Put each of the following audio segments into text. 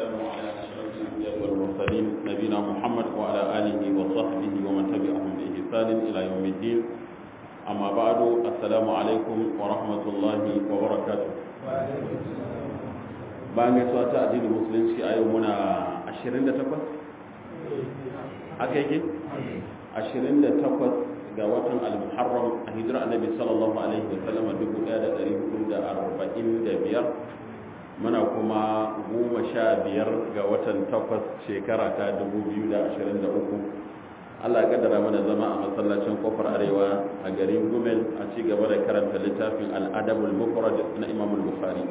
والسلام على أشرف الأنبياء والمرسلين نبينا محمد وعلى آله وصحبه ومن تبعهم بإحسان إلى يوم الدين أما بعد السلام عليكم ورحمة الله وبركاته bayan gaisuwa ta addinin musulunci a yau muna 28 aka yake 28 ga watan al-muharram a hijira annabi sallallahu alaihi wasallam 1445 muna kuma goma sha biyar ga watan takwas shekara ta 2023 Allah ya kaddara mana zama a masallacin kofar arewa a garin Gumel a ci gaba da karanta littafin al-adabul mufrad na Imam al-Bukhari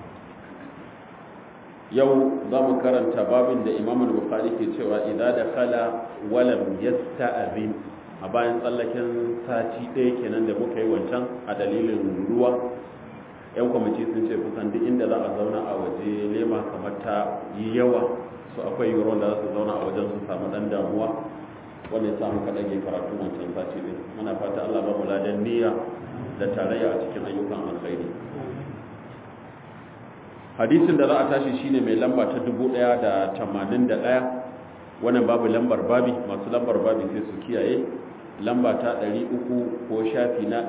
yau za mu karanta babin da Imam al-Bukhari ke cewa idza dakhala walam yasta'zin a bayan tsallaken sati ɗaya kenan da muka yi wancan a dalilin ruwa yan kwamiti sun ce kusan duk inda za a zauna a waje lema kamar ta yi yawa su akwai yiwuwar da za su zauna a wajen su samu ɗan damuwa wanda ya samu kaɗan yi karatu wancan sati ɗin muna fata allah ba mu ladan niyya da tarayya a cikin ayyukan alkhairi hadisin da za a tashi shine mai lamba ta dubu ɗaya da tamanin da ɗaya wannan babu lambar babi masu lambar babi sai su kiyaye lamba ta 300 ko shafi na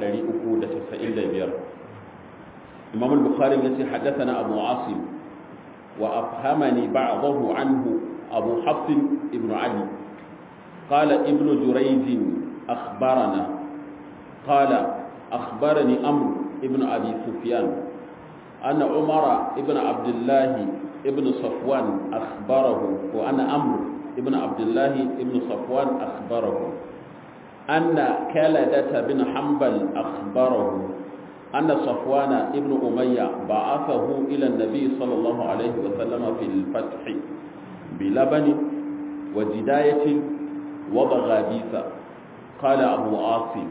395 imam al-bukhari yace haddathana abu asim wa afhamani ba'dahu anhu abu hafs ibn ali qala ibn jurayj akhbarana qala akhbarani amr ibn abi sufyan anna umara ibn abdullah ibn safwan akhbarahu wa ana amr ibn abdullah ibn safwan akhbarahu أن كلدة بن حنبل أخبره أن صفوان ابن أمية بعثه إلى النبي صلى الله عليه وسلم في الفتح بلبن وجداية وبغابيث قال أبو عاصم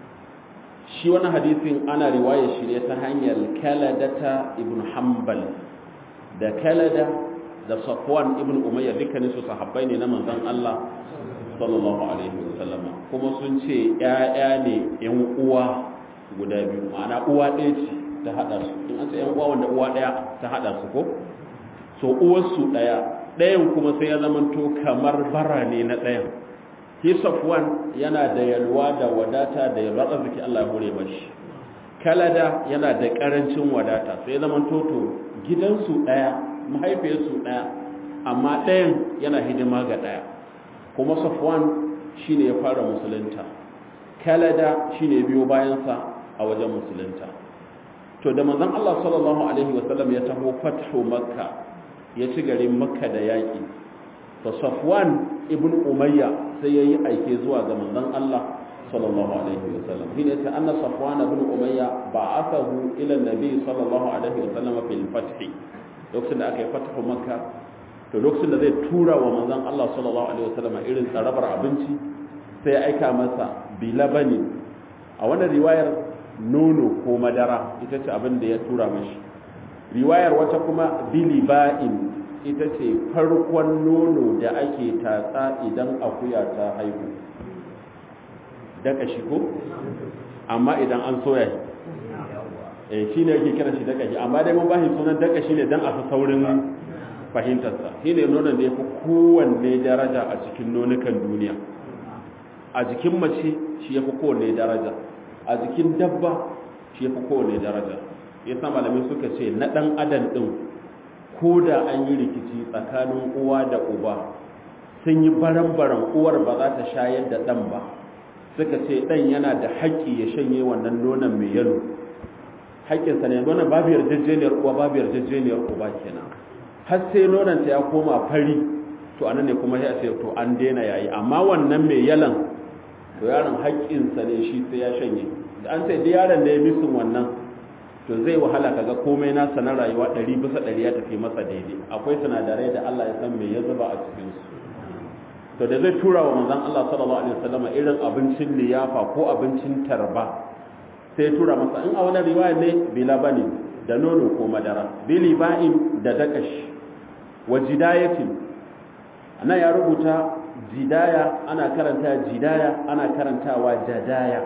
shi wani hadisin ana riwaya shi ne ta hanyar kaladata ibn hanbal da kalada da safwan ibn umayya dukkanin su sahabbai ne na manzon Allah sallallahu alaihi wasallam kuma sun ce ƴaƴa ne ƴan uwa guda biyu ma'ana uwa ɗaya ce ta hada su in an ce ƴan uwa wanda uwa ɗaya ta hada su ko so uwar su ɗaya ɗayan kuma sai ya zamanto kamar bara ne na ɗayan shi safwan yana da yalwa da wadata da yalwar arziki Allah ya hore mashi kalada yana da karancin wadata sai ya zamanto to gidansu ɗaya mahaifiyarsu ɗaya amma ɗayan yana hidima ga ɗaya kuma safwan shine ya fara musulunta kalada shine biyo bayansa a wajen musulunta to da manzon Allah sallallahu alaihi wasallam ya taho fathu makka ya ci garin makka da yaki to safwan ibn umayya sai yayi aike zuwa ga manzon Allah sallallahu alaihi wasallam shine ta anna safwan ibn umayya ba'athahu ila nabi sallallahu alaihi wasallam fil fath lokacin da aka yi fathu makka to lokacin da zai tura wa manzon Allah sallallahu alaihi wasallam irin tsarabar abinci sai ya aika masa bilabani a wannan riwayar nono ko madara ita ce abin da ya tura mashi riwayar wata kuma biliba'in ita ce farkon nono da ake tatsa idan akuya ta haihu daka shi ko amma idan an soya shi eh shine yake kira shi daka shi amma dai mun bashi sunan daka shi ne dan a fi saurin fahimtarsa shi ne nonon da ya fi kowanne daraja a cikin nonukan duniya a jikin mace shi ya fi kowanne daraja a jikin dabba shi ya fi kowanne daraja ya sa malamai suka ce na ɗan adam ɗin ko da an yi rikici tsakanin uwa da uba sun yi baran-baran uwar ba za ta shayar da ɗan ba suka ce ɗan yana da haƙƙi ya shanye wannan nonon mai yalo haƙƙinsa ne nonon babu yarjejeniyar uwa babu yarjejeniyar uba kenan har sai nonanta ya koma fari to anan ne kuma ya ce to an daina yayi amma wannan mai yalan to yaron haƙƙinsa ne shi sai ya shanye da an sai da yaron da ya misin wannan to zai wahala kaga komai nasa na rayuwa ɗari bisa ɗari ya tafi masa daidai akwai sinadarai da Allah ya san me ya zuba a cikin su to da zai tura wa manzon Allah sallallahu alaihi wasallam irin abincin liyafa ko abincin tarba sai ya tura masa in a wani riwaya ne bila bane da nono ko madara bili ba'in da dakashi wa jidayatin ana ya rubuta jidaya ana karanta jidaya ana karantawa jadaya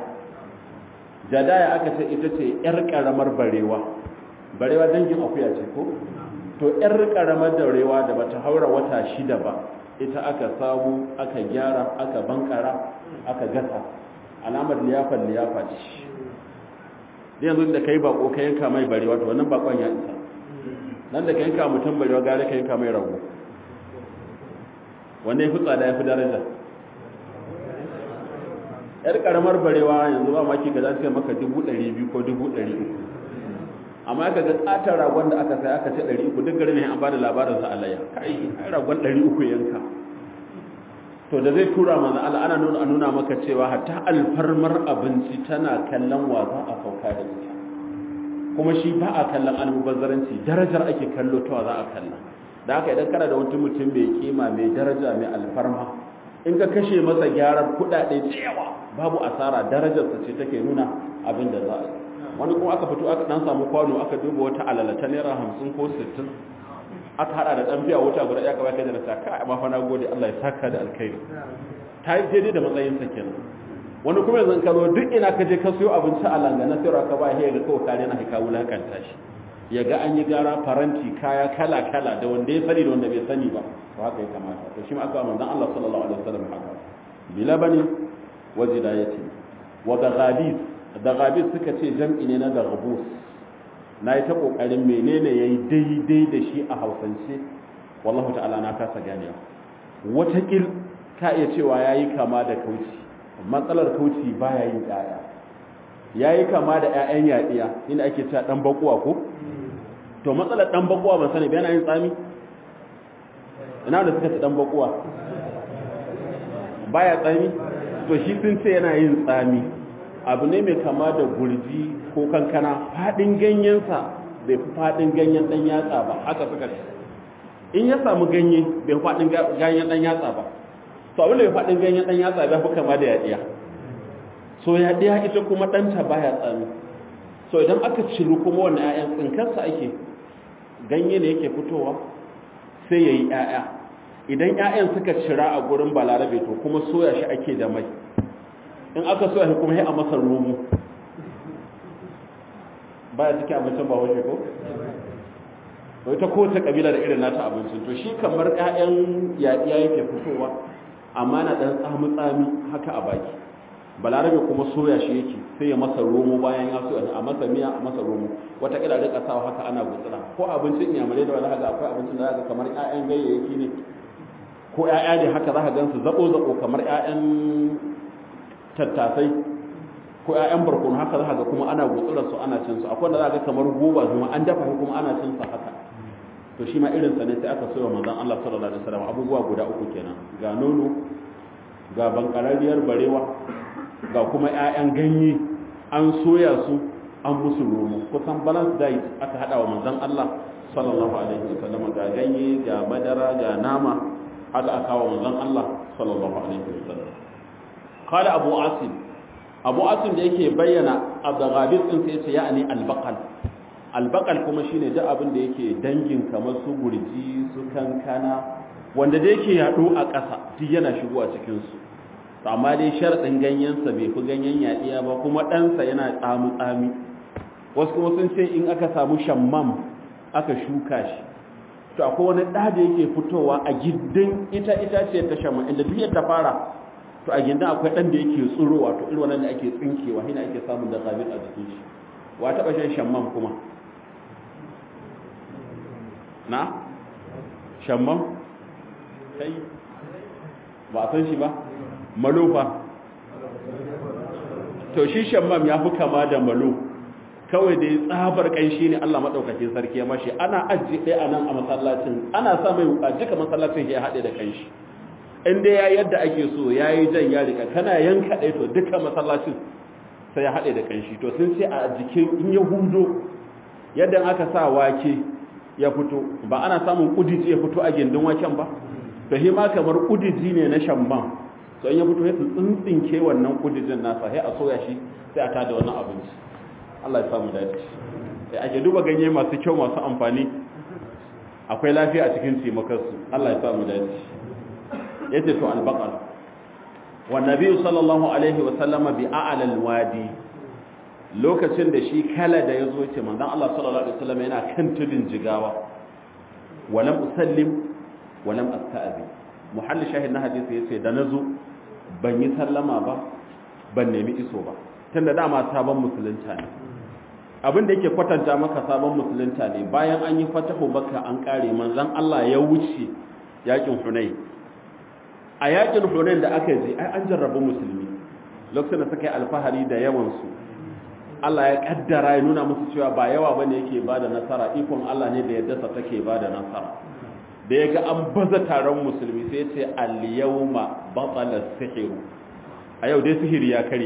jadaya aka ce ita ce yar karamar barewa barewa dangin akuya ce ko to to yar karamar daurewa da bata haura wata shida ba ita aka samu aka gyara aka bankara aka gasa alamar liyafar liyafa ce da yanzu da kai bako ka yanka mai barewa to wannan bakon ya isa nan da ka yanka mutum barewa gare ka yanka mai rago wanda ya fi tsada ya fi daraja yar karamar barewa yanzu ba maki ga za su maka dubu ɗari biyu ko dubu ɗari uku amma aka ga tsatar ragon da aka sai aka ce ɗari uku duk garin an ba da labarin sa alayya kai ai ragon ɗari uku yanka to da zai tura mana Allah ana nuna a nuna maka cewa hatta alfarmar abinci tana kallon wa za a sauka da ita kuma shi ba a kallon almubazzaranci darajar ake kallo ta za a kalla da haka idan kana da wani mutum mai kima mai daraja mai alfarma in ka kashe masa gyaran kuɗaɗe cewa babu asara darajarsa ce take nuna abin da za a yi wani kuma aka fito aka dan samu kwano aka duba wata alala ta naira hamsin ko sittin aka hada da dan fiya wuta guda ya kaba kai da ta ka amma fa na gode Allah ya saka da alkhairi ta yi daidai da matsayin sa kenan wani kuma yanzu ka zo duk ina ka je ka siyo abinci a langana sai ka ba ya ga kawai kare na hika wulakanta shi ya ga an yi gara faranti kaya kala kala da wanda ya sani da wanda bai sani ba to haka ya kamata to shi ma aka manzon Allah sallallahu alaihi wasallam haka bilabani wa zidayati wa daghabis daghabis suka ce jam'i ne na daghabus na yi ta ƙoƙarin menene ya yi daidai da shi a hausance wallahu ta'ala na kasa ganewa watakil ka iya cewa ya yi kama da kauci matsalar kauci ba ya yin ƙaya ya yi kama da 'ya'yan yaɗiya inda ake cewa ɗan bakuwa ko to matsalar ɗan bakuwa ban sani yana yin tsami ina da suka ci ɗan bakuwa baya tsami to shi sun ce yana yin tsami abu ne mai kama da gurji ko kankana fadin ganyensa bai fi fadin ganyen dan yatsa ba haka suka ce in ya samu ganye bai fadin ganyen dan yatsa ba to abin da bai fadin ganyen dan yatsa bai fi kama da yadiya so yadiya ita kuma danta baya tsami so idan aka ciru kuma wannan 'ya'yan tsinkarsa ake ganye ne yake fitowa sai yayi 'ya'ya idan 'ya'yan suka cira a gurin balarabe to kuma soya shi ake da mai in aka soya shi kuma sai a masa romo baya cikin abincin ba waje ko bai ta kowace kabila da irin nata abincin to shi kamar 'ya'yan yaɗiya yake fitowa amma na ɗan tsami-tsami haka a baki balarabe kuma soya shi yake sai ya masa romo bayan ya soya a masa miya a masa romo wata kila rika sawa haka ana gutsira ko abincin iyamurai da wani haka akwai abincin da zaka kamar 'ya'yan ganyayyaki ne ko 'ya'ya ne haka zaka gansu zako-zako kamar 'ya'yan tattasai ko ƴaƴan barkono haka za ga kuma ana gutsurar su ana cin su akwai wanda za ga kamar goba kuma an dafa shi kuma ana cin sa haka to shi ma irin sa ne sai aka soya manzon Allah sallallahu alaihi wasallam abubuwa guda uku kenan ga nono ga bankarariyar barewa ga kuma ƴaƴan ganye an soya su an musu romo kusan balance diet aka hada wa manzon Allah sallallahu alaihi wasallam ga ganye ga madara ga nama haka aka wa manzon Allah sallallahu alaihi wasallam قال أبو عاصم أبو عاصم da yake bayyana abdaghabir din sai yace ya'ani albaqal albaqal kuma shine da abin da yake dangin kamar su gurji su kankana wanda da yake yado a ƙasa duk yana shigo a cikin su to amma dai sharadin ganyen sa bai fi ganyen yadiya ba kuma dan sa yana tsamu tsami wasu kuma sun ce in aka samu shammam aka shuka shi to akwai wani da da yake fitowa a giddin ita ita ce ta shammam inda duk ta fara to a gindin akwai dan da yake tsuro wato irin wannan da ake tsinkewa hina ake samun da zabin a jikin shi wa taba shan shamman kuma na shamman kai ba a san shi ba malofa to shi shamman ya fi kama da malo kawai da ya tsabar kanshi ne Allah madaukakin sarki ya mashi ana ajiye ɗaya a nan a masallacin ana sa mai wuka duka masallacin ya haɗe da kanshi in dai ya yadda ake so ya yi jan ya rika kana yanka ɗaya to duka masallacin sai ya haɗe da kanshi to sun ce a jikin in ya hudo yadda aka sa wake ya fito ba ana samun kudiji ya fito a gindin waken ba to hi ma kamar kudiji ne na shamban to in ya fito ya tsintsinke wannan kudijin nasa sai a soya shi sai a tada wannan abinci Allah ya samu dace sai ake duba ganye masu kyau masu amfani akwai lafiya a cikin taimakarsu Allah ya samu dace yace to albaqal wa nabi sallallahu alaihi wa sallama bi a'la alwadi lokacin da shi kala da yazo yace manzon Allah sallallahu alaihi wasallam yana kan tudun jigawa walam usallim walam asta'zi muhalli shahid na hadisi yace da nazo ban yi sallama ba ban nemi iso ba tunda dama sabon musulunta ne abin da yake kwatanta maka sabon musulunta ne bayan an yi fatahu baka an kare manzon Allah ya wuce yakin Hunain a yakin Hunain da aka yi ai an jarrabu musulmi lokacin da suka yi alfahari da yawan su Allah ya kaddara ya nuna musu cewa ba yawa bane yake bada nasara ikon Allah ne da yadda sa take bada nasara da ya ga an baza taron musulmi sai ya ce al-yawma batala sihiru a yau dai sihiri ya kare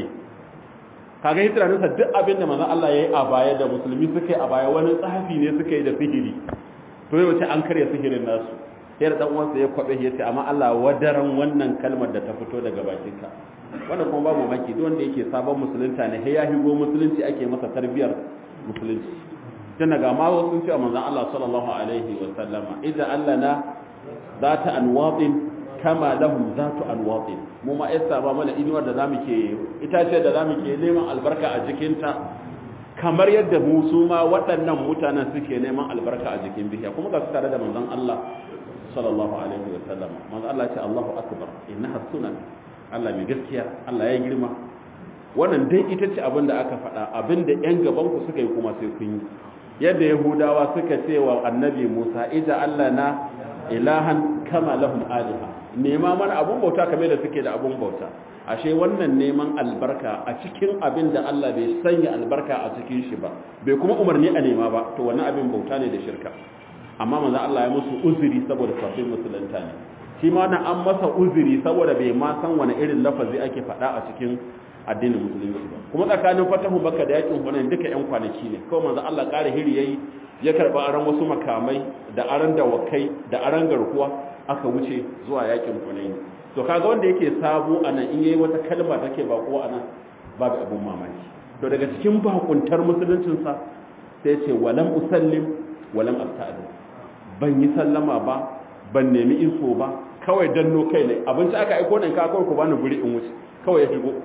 kaga yi tunaninsa duk abin da manzon Allah ya yi a baya da musulmi suka yi a baya wani tsafi ne suka yi da sihiri to yau ce an karya sihirin nasu sai da dan uwansa ya kwabe ya ce amma Allah wadaran wannan kalmar da ta fito daga bakinka wannan kuma babu maki duk wanda yake sabon musulunta ne sai ya higo musulunci ake masa tarbiyar musulunci tun daga ma wasu sun ce manzon Allah sallallahu alaihi wa sallama idza allana zata anwatin kama lahum zatu anwatin mu ma yasa ba mana inuwar da zamu ke itace da zamu ke neman albarka a jikinta kamar yadda mu su ma waɗannan mutanen suke neman albarka a jikin bishiya kuma ga su tare da manzon Allah sallallahu alaihi wa sallam manzon Allah ya ce Allahu akbar innaha sunan Allah mai gaskiya Allah ya girma wannan dai ita ce abin da aka faɗa abin da ƴan gaban ku suka yi kuma sai kun yi yadda yahudawa suka ce wa annabi Musa ija Allah na ilahan kama lahum aliha nema mana abun bauta kamar da suke da abun bauta ashe wannan neman albarka a cikin abin da Allah bai sanya albarka a cikin shi ba bai kuma umarni a nema ba to wannan abin bauta ne da shirka amma manzo Allah ya musu uzuri saboda kafin musulunta ne shi ma nan an masa uzuri saboda bai ma san wani irin lafazi ake faɗa a cikin addinin musulunci ba kuma tsakanin fatahu baka da yakin hunain duka yan kwanaki ne kawai manzo Allah ƙara hiri yayi ya karba aran wasu makamai da aran dawakai da aran garkuwa aka wuce zuwa yakin hunain to kaga wanda yake sabo anan in yayi wata kalma take bako anan babu abun mamaki to daga cikin bakuntar musuluncin sa sai ce walam usallim walam asta'id ban yi sallama ba ban nemi info ba kawai danno kai ne abinci aka aiko nan ka kawai ku bani guri in wuce kawai ya shigo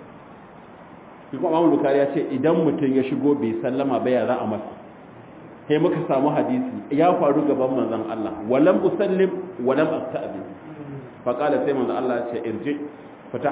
shi kuma Imam Bukhari ya ce idan mutum ya shigo bai sallama ba ya za a masa sai muka samu hadisi ya faru gaban manzon Allah walam usallim walam asta'zin fa qala sai manzon Allah ya ce irji fita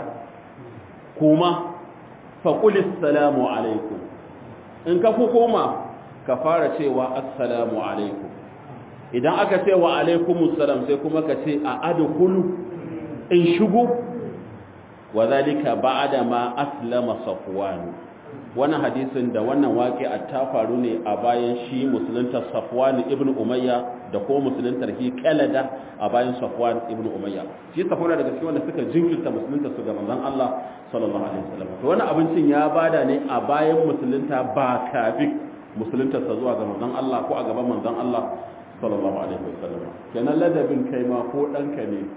kuma fa qul assalamu alaikum in ka ku koma ka fara cewa assalamu alaikum idan aka ce wa alaikumus salam sai kuma ka ce a adkhulu in shigo wa zalika ba'da ma aslama safwan wannan hadisin da wannan waqi'a ta faru ne a bayan shi musulunta safwan ibn umayya da ko musuluntar hi kalada a bayan safwan ibn umayya shi safwan daga cikin wanda suka jinkirta musulunta su ga manzon Allah sallallahu alaihi wasallam to wannan abincin ya bada ne a bayan musulunta ba kafin musulunta sa zuwa ga manzon Allah ko a gaban manzon Allah sallallahu alaihi wasallam kenan ladabin kai ma ko danka ne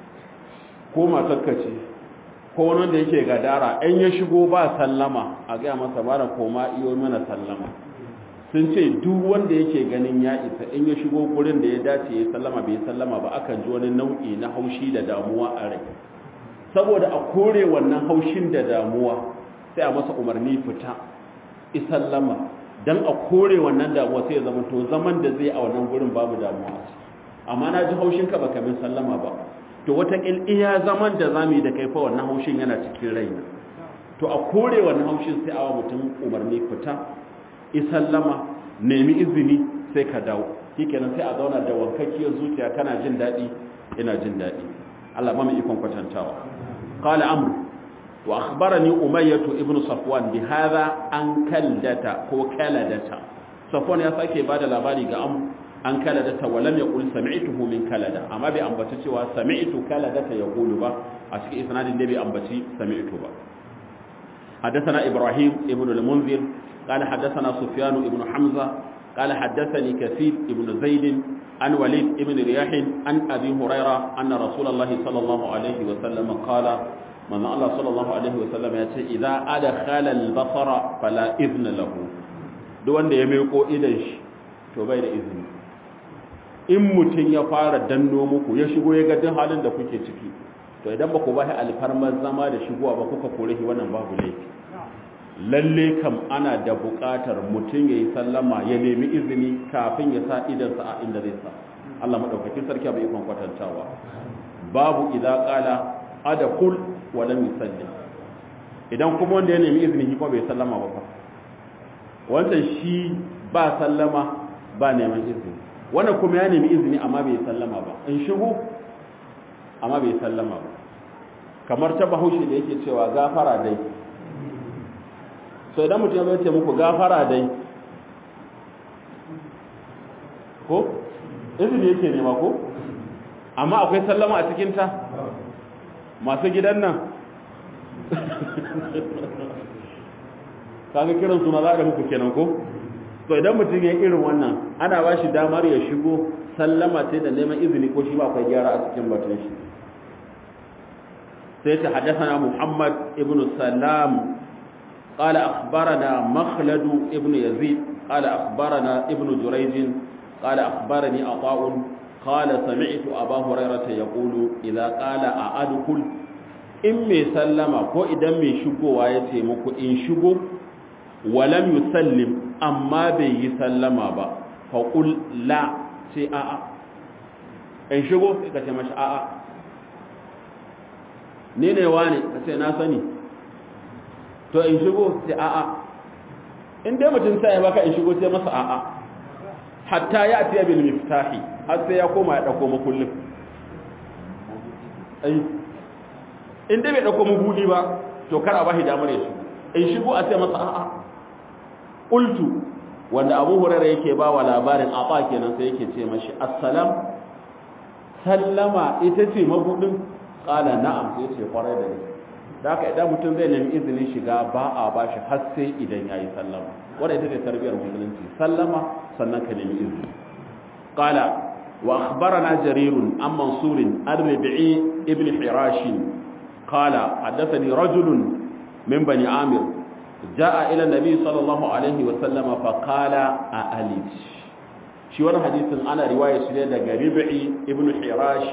ko matarka ce ko wani wanda yake gadara in ya shigo ba sallama a gaya masa bara koma iyo mana sallama sun ce duk wanda yake ganin ya isa in ya shigo gurin da ya dace ya sallama bai sallama ba akan ji wani nau'i na haushi da damuwa a rai saboda a kore wannan haushin da damuwa sai a masa umarni fita isallama dan a kore wannan damuwa sai ya zama to zaman da zai a wannan gurin babu damuwa amma na ji haushin ka baka min sallama ba to wataƙil iya zaman da za mu yi da kai fa wannan haushin yana cikin raina to a kore wannan haushin sai awa mutum umarni fita isallama nemi izini sai ka dawo shikenan sai a zauna da wankakkiyar zuciya kana jin daɗi ina jin daɗi Allah ba mu ikon kwatantawa qala amr wa akhbarani umayyah ibn safwan bi hadha an kaldata ko kaladata safwan ya sake bada labari ga amr an kaladata wa lam yaqul sami'tuhu min kalada amma bai ambaci cewa sami'tu kaladata yaqulu ba a cikin isnadin da bai ambaci sami'tu ba حدثنا إبراهيم ابن المنذر قال حدثنا سفيان ابن حمزة قال حدثني كثير ابن زيد عن وليد ابن رياح عن أبي هريرة أن رسول الله صلى الله عليه وسلم قال من الله صلى الله عليه وسلم يقول إذا أدخل البصر فلا إذن له دون يميقو إذن تبين إذن in mutum ya fara danno muku ya shigo ya ga halin da kuke ciki to idan ba ku ba alfarmar zama da shigowa ba kuka kore shi wannan babu laifi lalle kam ana da buƙatar mutum ya yi sallama ya nemi izini kafin ya sa idansa a inda zai sa Allah madaukakin sarki bai ikon kwatantawa babu idza qala adkhul wa lam yusallim idan kuma wanda ya nemi izini kuma bai sallama ba fa wancan shi ba sallama ba neman izini wannan kuma ya nemi izini amma bai sallama ba in shigo amma bai sallama ba kamar ta bahaushe da yake cewa gafara dai so idan mutum ya ce muku gafara dai ko izini yake nema ko amma akwai sallama a cikinta masu gidan nan kaga kiran suna za a muku kenan ko to idan mutum ya irin wannan ana ba shi damar ya shigo sallama sai da neman izini ko shi ba akwai gyara a cikin batun shi sai ta haddasa muhammad ibn salam قال أخبرنا مخلد ابن يزيد قال أخبرنا ابن جريج قال أخبرني عطاء قال سمعت أبا هريرة يقول إذا قال أأدخل إن مي سلم كو إذا مي شكو ويتي مكو إن شكو ولم يسلم أما بي يسلم با فقل لا سي آآ إن شكو كتي مش آآ نيني واني كتي ناسني to in shigo sai a'a in dai mutum sai ya baka in shigo sai masa a'a hatta ya atiya bil miftahi har sai ya koma ya dauko makullin ai in dai bai dauko mabudi ba to kar a bashi damar ya shigo in shigo a sai masa a'a qultu wanda Abu Hurairah yake ba wa labarin aba kenan sai yake ce mashi assalam sallama ita ce mabudin qala na'am sai ce kwarai da gaske da haka idan mutum zai nemi izinin shiga ba a ba shi har sai idan ya yi sallama wadda ita ce tarbiyar musulunci sallama sannan ka nemi izini qala wa akhbarana jarirun an mansurin ar-rabi'i ibn hirash qala haddathani rajulun min bani amir jaa ila nabi sallallahu alaihi wa sallama fa qala a alij shi wannan hadisin ana riwaya shi ne daga rabi'i ibn hirash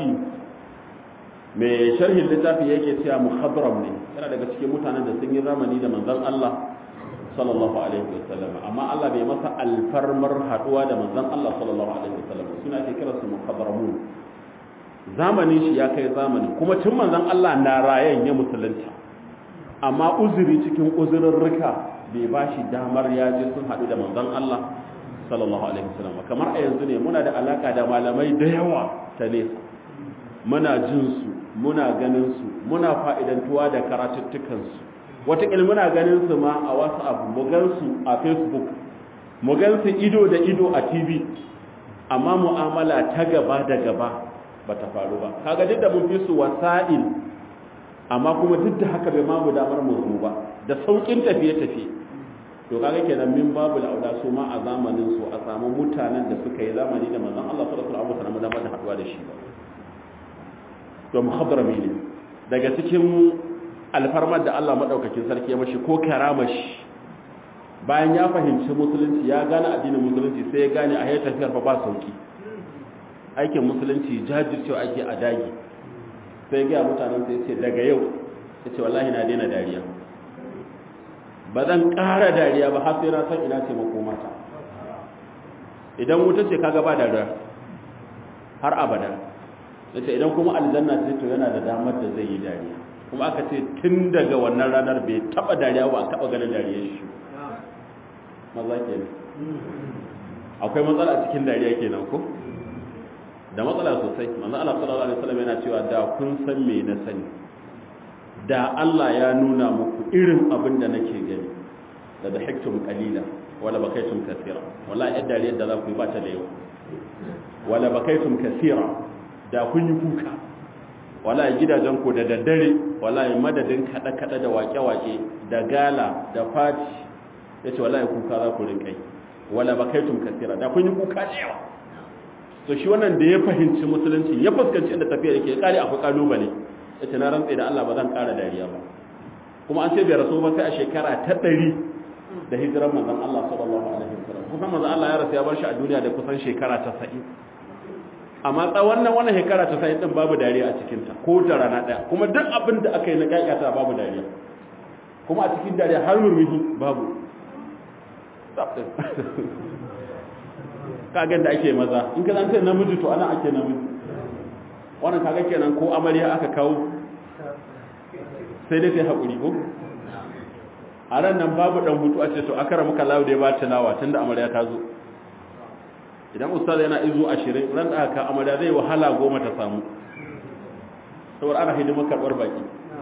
mai sharhin littafi yake cewa muhadram ne yana daga cikin mutanen da sun yi zamani da manzon Allah sallallahu alaihi wasallam amma Allah bai masa alfarmar haduwa da manzon Allah sallallahu alaihi wasallam suna ke kira su muhadramun zamanin shi ya kai zamani kuma tun manzon Allah na rayan ya musulunta amma uzuri cikin uzurrurruka bai ba shi damar ya je sun haɗu da manzon Allah sallallahu alaihi wasallam kamar a yanzu ne muna da alaka da malamai da yawa ta nesa muna jin su muna ganin su muna fa'idantuwa da karatuttukan su wataƙil muna ganin su ma a whatsapp mu gan su a facebook mu gan su ido da ido a tv amma mu'amala ta gaba da gaba ba ta faru ba kaga duk da mun fi su wasa'il amma kuma duk da haka bai ma mu damar mu zo ba da saukin tafiye-tafiye to kaga kenan min babu lauda su ma a zamanin su a samu mutanen da suka yi zamani da manzon Allah sallallahu alaihi wasallam da damar da haduwa da shi ba to muhadrami ne daga cikin alfarmar da Allah madaukakin sarki ya mashi ko karamashi bayan ya fahimci musulunci ya gane addinin musulunci sai ya gane a yayin tafiyar fa ba sauki aikin musulunci jajircewa ake a dagi sai ga mutanen sai ce daga yau yace wallahi na daina dariya ba zan ƙara dariya ba har sai na san ina ce makomata idan wuta ce kaga ba dariya har abada yace idan kuma aljanna ce to yana da damar da zai yi dariya kuma aka ce tun daga wannan ranar bai taba dariya ba taba ganin dariyar shi maza kenan akwai matsala a cikin dariya kenan ko da matsala sosai manzo Allah sallallahu alaihi wasallam yana cewa da kun san me na sani da Allah ya nuna muku irin abin da nake gani da da hiktum qalila wala bakaitum kaseera wallahi yadda dariyar da za ku yi ba ta da yawa wala bakaitum kaseera da kun yi kuka wallahi gidajen ku da daddare wallahi madadin kada kada da wake wake da gala da fati yace wallahi kuka za ku rinka yi wala bakaitum kaseera da kun yi kuka da yawa to shi wannan da ya fahimci musulunci ya fuskanci inda tafiya yake kare akwai kalubale yace na rantsa da Allah ba zan kara dariya ba kuma an ce bai rasu ba sai a shekara ta 100 da hijiran manzon Allah sallallahu alaihi wasallam kusan manzon Allah ya rasu ya bar shi a duniya da kusan shekara ta 70 amma tsawon nan wannan shekara ta 70 din babu dariya a cikin ta ko da rana daya kuma duk abin da aka yi na kakata babu dariya kuma a cikin dariya har murmushi babu kagan da ake maza in ka zance namiji to ana ake namiji wannan kaga kenan ko amarya aka kawo sai dai sai haƙuri ko a ran nan babu ɗan hutu a ce to akara muka lawo da ya ba tilawa tun da amarya ta zo idan ustaz yana izu ashirin ran da aka amarya zai wahala goma ta samu saboda ana hidimar karɓar baki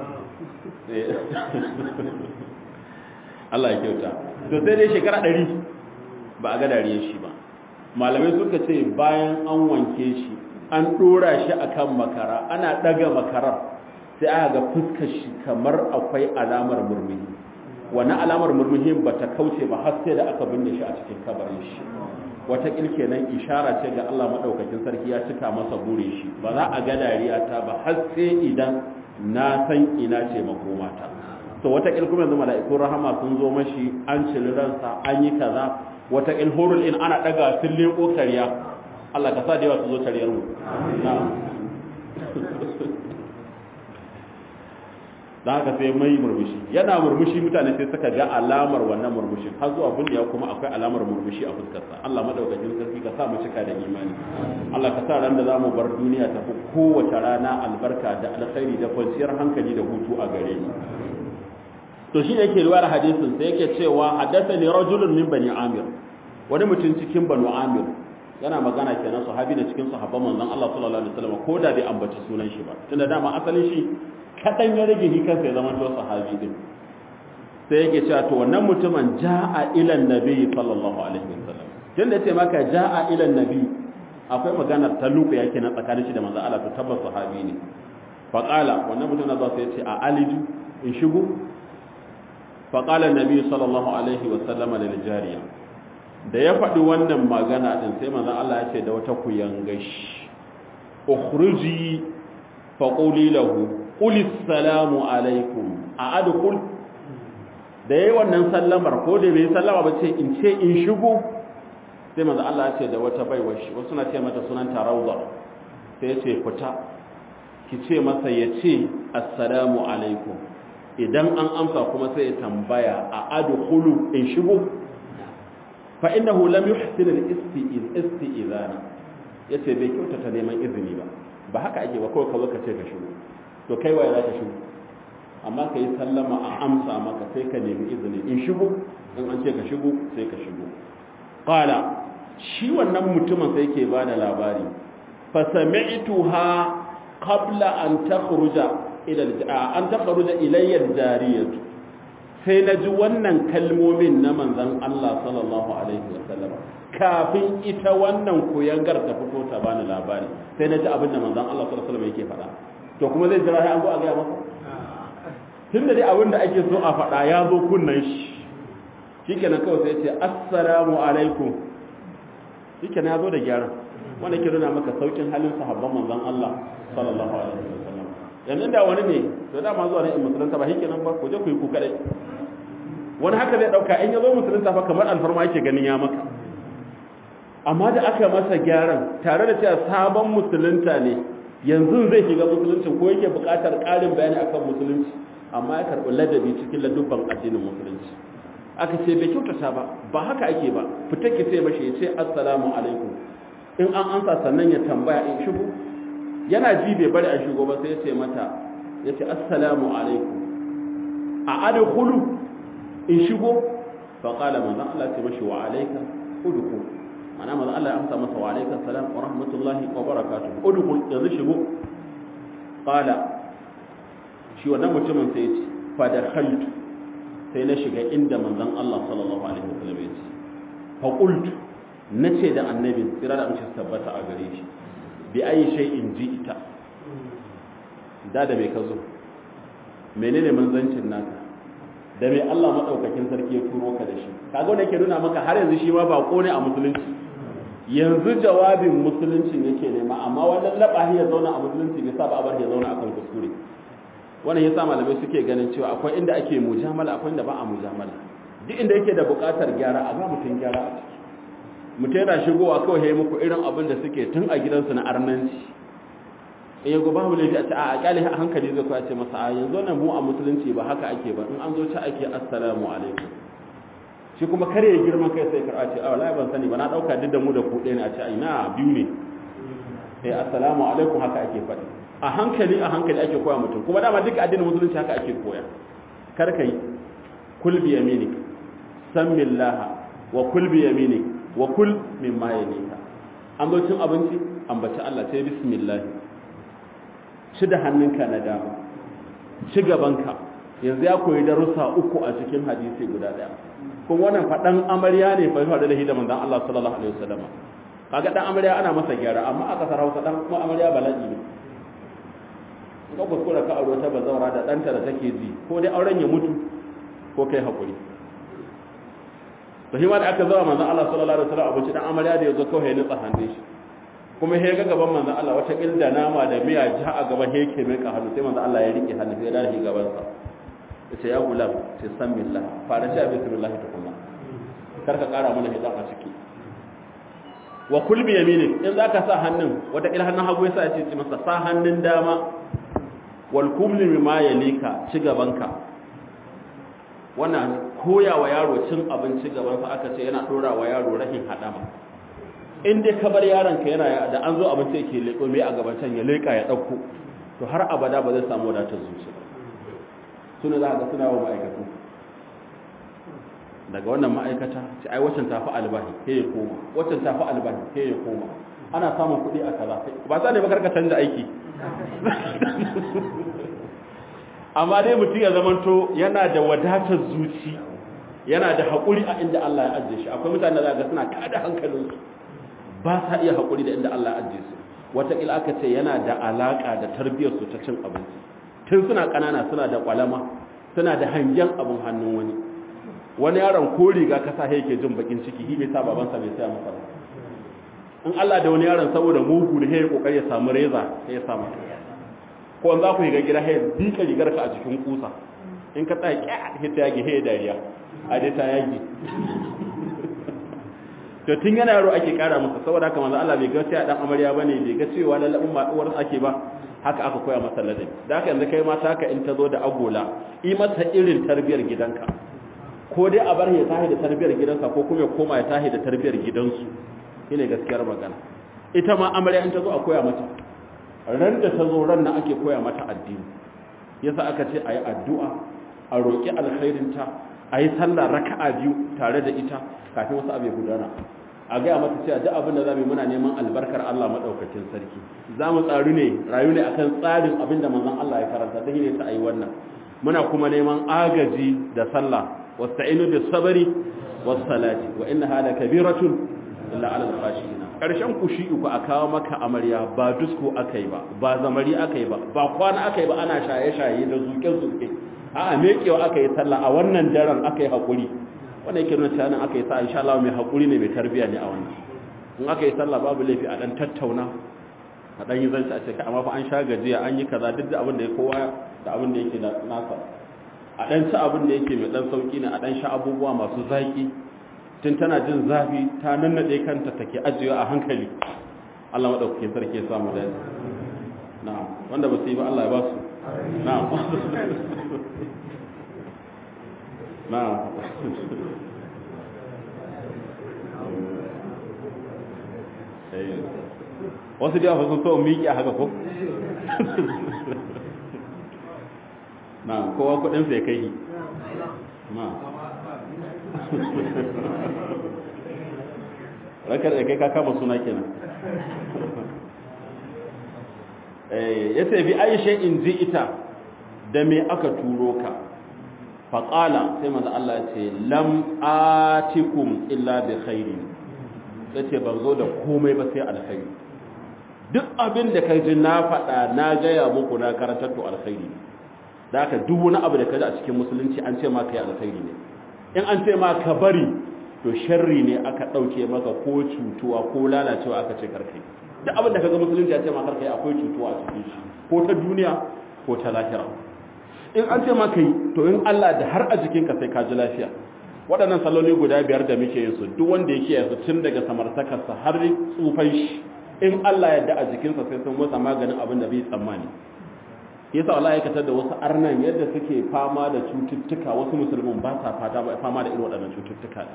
Allah ya kyauta to sai dai shekara ɗari ba a ga dariyar shi ba malamai suka ce bayan an wanke shi an ɗora shi akan makara ana ɗaga makarar sai aka ga fuskar shi kamar akwai alamar murmuhi wani alamar murmuhin ba ta kauce ba har sai da aka binne shi a cikin kabarin shi wata kenan ishara ce ga Allah madaukakin sarki ya cika masa bure shi ba za a ga dariya ta ba har sai idan na san ina ce makomata to wata kuma yanzu mala'ikun rahama sun zo mashi an ciri ransa an yi kaza wata hurul in ana daga sun leko kariya Allah ka sa da yawa su zo kariyar mu na'am da haka sai mai murmushi yana murmushi mutane sai suka ga alamar wannan murmushin har zuwa bindiya kuma akwai alamar murmushi a fuskarsa Allah madaukakin sarki ka sa mu cika da imani Allah ka sa ran da zamu bar duniya ta fi kowace rana albarka da alkhairi da kwanciyar hankali da hutu a gare ni to shi yake riwayar hadisin sai yake cewa haddathani rajulun min bani amir wani mutum cikin banu amir yana magana kenan sahabi da cikin sahabban manzon Allah sallallahu alaihi wasallam ko da bai ambaci sunan shi ba tunda dama asalin shi kadan ya rage shi kansa ya zama to sahabi din sai yake cewa to wannan mutumin jaa ila annabi sallallahu alaihi wasallam tunda yace maka jaa ila annabi akwai magana ta luku yake na tsakanin shi da manzon Allah to tabbas sahabi ne fa qala wannan mutum na sai yace a aliju in shigo fa qala annabi sallallahu alaihi wasallam lil jariya da ya faɗi wannan magana ɗin sai manzan Allah ya ce da wata kuyangashi ukhruji fa quli lahu qul assalamu alaikum a adkhul da yayi wannan sallamar ko da bai sallama ba ce in ce in shigo sai manzan Allah ya ce da wata baiwar shi wasu na ce mata sunan tarawza sai ya ce fita ki ce masa ya ce assalamu alaikum idan an amsa kuma sai ya tambaya a adkhulu in shigo فإنه لم يحسن الاستئذان yace bai kyautata neman izini ba ba haka ake ba kawai ka zo ka ce ka shigo to kai waye za ka shigo amma ka yi sallama a amsa maka sai ka nemi izini in shigo in an ce ka shigo sai ka shigo qala shi wannan mutumin sai yake ba da labari fa sami'tuha qabla an takhruja ila an takhruja ilayya jariyatu sai na ji wannan kalmomin na manzan Allah sallallahu Alaihi wasallam kafin ita wannan koyangar ta fito ta bani labari sai na ji abin da manzan Allah sallallahu Alaihi wasallam yake faɗa to kuma zai jira an zo a gaya masa tun da dai abin da ake so a faɗa ya zo kunnan shi shi kenan kawai sai ce assalamu alaikum shi kenan ya zo da gyara wanda ke nuna maka saukin halin sahabban manzan Allah sallallahu alaihi wasallam yanzu da wani ne to da ma zuwa ne in musulunta ba shi kenan ba ku je ku yi ku kadai wani haka zai dauka in ya zo musulunta fa kamar alfarma yake ganin ya maka amma da aka masa gyaran tare da cewa sabon musulunta ne yanzu zai shiga musulunci ko yake buƙatar ƙarin bayani akan musulunci amma ya karɓi ladabi cikin ladubban addinin musulunci aka ce bai kyautata ba ba haka ake ba fita ki ce mashi ya ce assalamu alaikum in an ansa sannan ya tambaya in shigo yana ji bai bari a shigo ba sai ya ce mata ya ce assalamu alaikum a adkhulu in shigo fa qala manzon Allah ce mashi wa alayka udkhul ana manzon Allah ya amsa masa wa alayka salam wa rahmatullahi wa barakatuh udkhul yanzu shigo qala shi wannan mutumin sai ya ce fa dakhaltu sai na shiga inda manzon Allah sallallahu alaihi wasallam ya ce fa qultu nace da annabi tsira da amince tabbata a gare shi bi ayi shay'in ji'ta da da me ka zo menene manzancin naka da me Allah madaukakin sarki ya turo ka da shi kaga wanda yake nuna maka har yanzu shi ma bako ne a musulunci yanzu jawabin musulunci yake nema amma wannan labahi ya zauna a musulunci bai sa ba a bar ya zauna akan kuskure wannan yasa malamai suke ganin cewa akwai inda ake mujamala akwai inda ba a mujamala duk inda yake da buƙatar gyara a ga mutum gyara a ciki mutum yana shigowa kawai ya yi muku irin abin da suke tun a gidansu na arnanci in yago babu laifi a ce a kyale a hankali zai kuwa ce masa a yanzu nan mu a musulunci ba haka ake ba in an zo ci ake assalamu alaikum shi kuma kare ya girman kai sai karɓa ce a wallahi ban sani ba na ɗauka duk da mu da ku ɗaya ne a ce a ina biyu ne sai assalamu alaikum haka ake faɗi a hankali a hankali ake koya mutum kuma dama duka addinin musulunci haka ake koya kar ka yi kul bi yaminik sammillaha wa kul bi yaminik wa kul mimma yalika an zo cin abinci ambaci Allah sai bismillah ci da hannunka na dama ci gabanka yanzu ya koyi darussa uku a cikin hadisi guda daya kuma wannan faɗan amarya ne fa faɗa da hidaman dan Allah sallallahu alaihi wasallam kaga dan amarya ana masa gyara amma a kasar Hausa dan kuma amarya bala'i ne ka kuskura ka aure ta bazaura da ɗanta da take ji ko dai auren ya mutu ko kai hakuri to shi ma da aka zama manzon Allah sallallahu alaihi wasallam abinci dan amarya da yazo kawai ya nutsa hannun shi kuma he ga gaban manzon Allah wata kilda nama da miya ji a gaban he yake mai hannu sai manzon Allah ya rike hannu sai ya dace gaban sa yace ya gulam sai san billah fara shi bismillah tukunna kar ka kara mana hidan a ciki wa kul bi yaminik in zaka sa hannun wata kila hannun hagu yasa ya ce masa sa hannun dama wal kumli mimma yalika ci gabanka wannan koya wa yaro cin abinci gabansa aka ce yana dora wa yaro rahin hadama in dai ka bar yaron ka yana da an zo abinci yake leko mai a gaban can ya leka ya dauko to har abada ba zai samu wadatar zuci suna za ga suna wa ma'aikatu daga wannan ma'aikata ce ai waccan tafi albahi ke ya koma waccan tafi albahi ke ya koma ana samun kuɗi a kaza ba sa ne ba karka canza aiki amma dai mutum ya zamanto yana da wadatar zuci yana da haƙuri a inda Allah ya ajiye shi akwai mutane da ga suna kada hankalinsu ba sa iya haƙuri da inda Allah ya ajiye su wataƙila aka ce yana da alaƙa da tarbiyyarsu ta cin abinci tun suna ƙanana suna da ƙwalama suna da hangen abin hannun wani wani yaron ko riga ka sa yake jin bakin ciki shi bai sa babansa bai saya masa in Allah da wani yaron saboda mugu da ya kokari ya samu reza sai ya sa masa ko an za ku ga gida hay dika rigar ka a cikin kusa in ka tsaya kya hita yage hay dariya a dai ta yage to tun yana yaro ake kara masa saboda haka manzo Allah bai ga sai dan amarya bane bai ga cewa lallabin ba uwar ake ba haka aka koya masa ladabi da haka yanzu kai mata haka in ta zo da agola yi mata irin tarbiyar gidanka ko dai a bar ya tahi da tarbiyar gidansa ko kuma ya koma ya tahi da tarbiyar gidansu shine gaskiyar magana ita ma amarya in ta zo a koya mata ran da ta zo ran nan ake koya mata addini yasa aka ce ayi addu'a a roki alkhairinta ayi sallah raka'a biyu tare da ita kafin wasu abu ya gudana a gaya mata cewa duk abin da za mu muna neman albarkar Allah madaukakin sarki za mu tsaru ne rayu ne akan tsarin abin da manzon Allah ya karanta da ne ta ayi wannan muna kuma neman agaji da sallah wasta'inu bis sabri was salati wa innaha lakabiratun illa 'ala al-khashiyin karshen kushi uku a kawo maka amarya ba dusko akai ba ba zamari akai ba ba kwana akai ba ana shaye shaye da zuke zuke a'a mekewa akai sallah a wannan daren akai hakuri wannan yake nuna cewa nan aka yi sa insha Allah mai hakuri ne mai tarbiya ne a wannan in aka yi sallah babu laifi a dan tattauna a dan yi zance a ce amma fa an sha gajiya an yi kaza duk da abin da ya kowa da abin da yake nasa a dan ci abin da yake mai dan sauki ne a dan sha abubuwa masu zaki tun tana jin zafi ta nannade kanta take ajiyewa a hankali Allah madaukakin sarki ya samu da na'am wanda ba su yi ba Allah ya ba su na'am na'am wasu da yawa sun so miƙi a haka ko? na kowa kudin sai kai na rakar da kai ka kama suna kenan ya sai bi aisha in ji ita da me aka turo ka faƙala sai maza Allah ce lam atikum illa bi khairi sai ce ban zo da komai ba sai alkhairi duk abin da ka ji na faɗa na gaya muku na karantar to alkhairi da haka duk wani abu da ka ji a cikin musulunci an ce ma kai alkhairi ne in an ce ma ka bari to sharri ne aka ɗauke maka ko cutuwa ko lalacewa aka ce karkai duk abin da ka ga musulunci an ce ma karkai akwai cutuwa a cikin shi ko ta duniya ko ta lahira in an ce maka yi to in Allah da har a jikinka sai ka ji lafiya waɗannan salloli guda biyar da muke yin su duk wanda yake yanzu tun daga samartakarsa har tsufan shi in Allah ya da a jikinsa sai sun masa maganin abin da bai tsammani yasa wallahi katar da wasu arnan yadda suke fama da cututtuka wasu musulmin ba sa fama da irin waɗannan cututtuka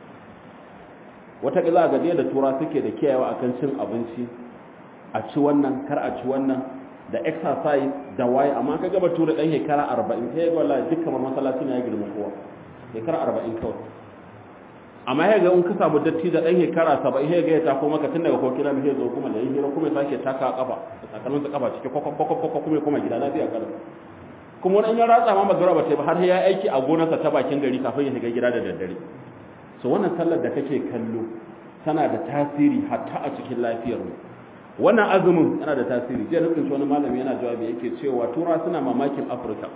wata za ga da tura suke da kiyayewa akan cin abinci a ci wannan kar a ci wannan da exercise da waye amma ka gaba tura dan shekara 40 sai ga wallahi duk kamar masallaci ne ya girma kowa shekara 40 kawai amma ya ga in ka samu datti da dan shekara 70 ya ga ya tako maka tun daga kokina mai zo kuma da hira kuma sake taka kafa sakamakon sa kafa cike kokok kokok kokok kuma kuma gida lafiya kada kuma wani ya ratsa ma magara ba sai ba har ya aiki a gonarsa ta bakin gari kafin ya shiga gida da daddare so wannan sallar da kake kallo tana da tasiri hatta a cikin lafiyar mu wannan azumin yana da tasiri jiya nufin wani malami yana jawabi yake cewa tura suna mamakin afirka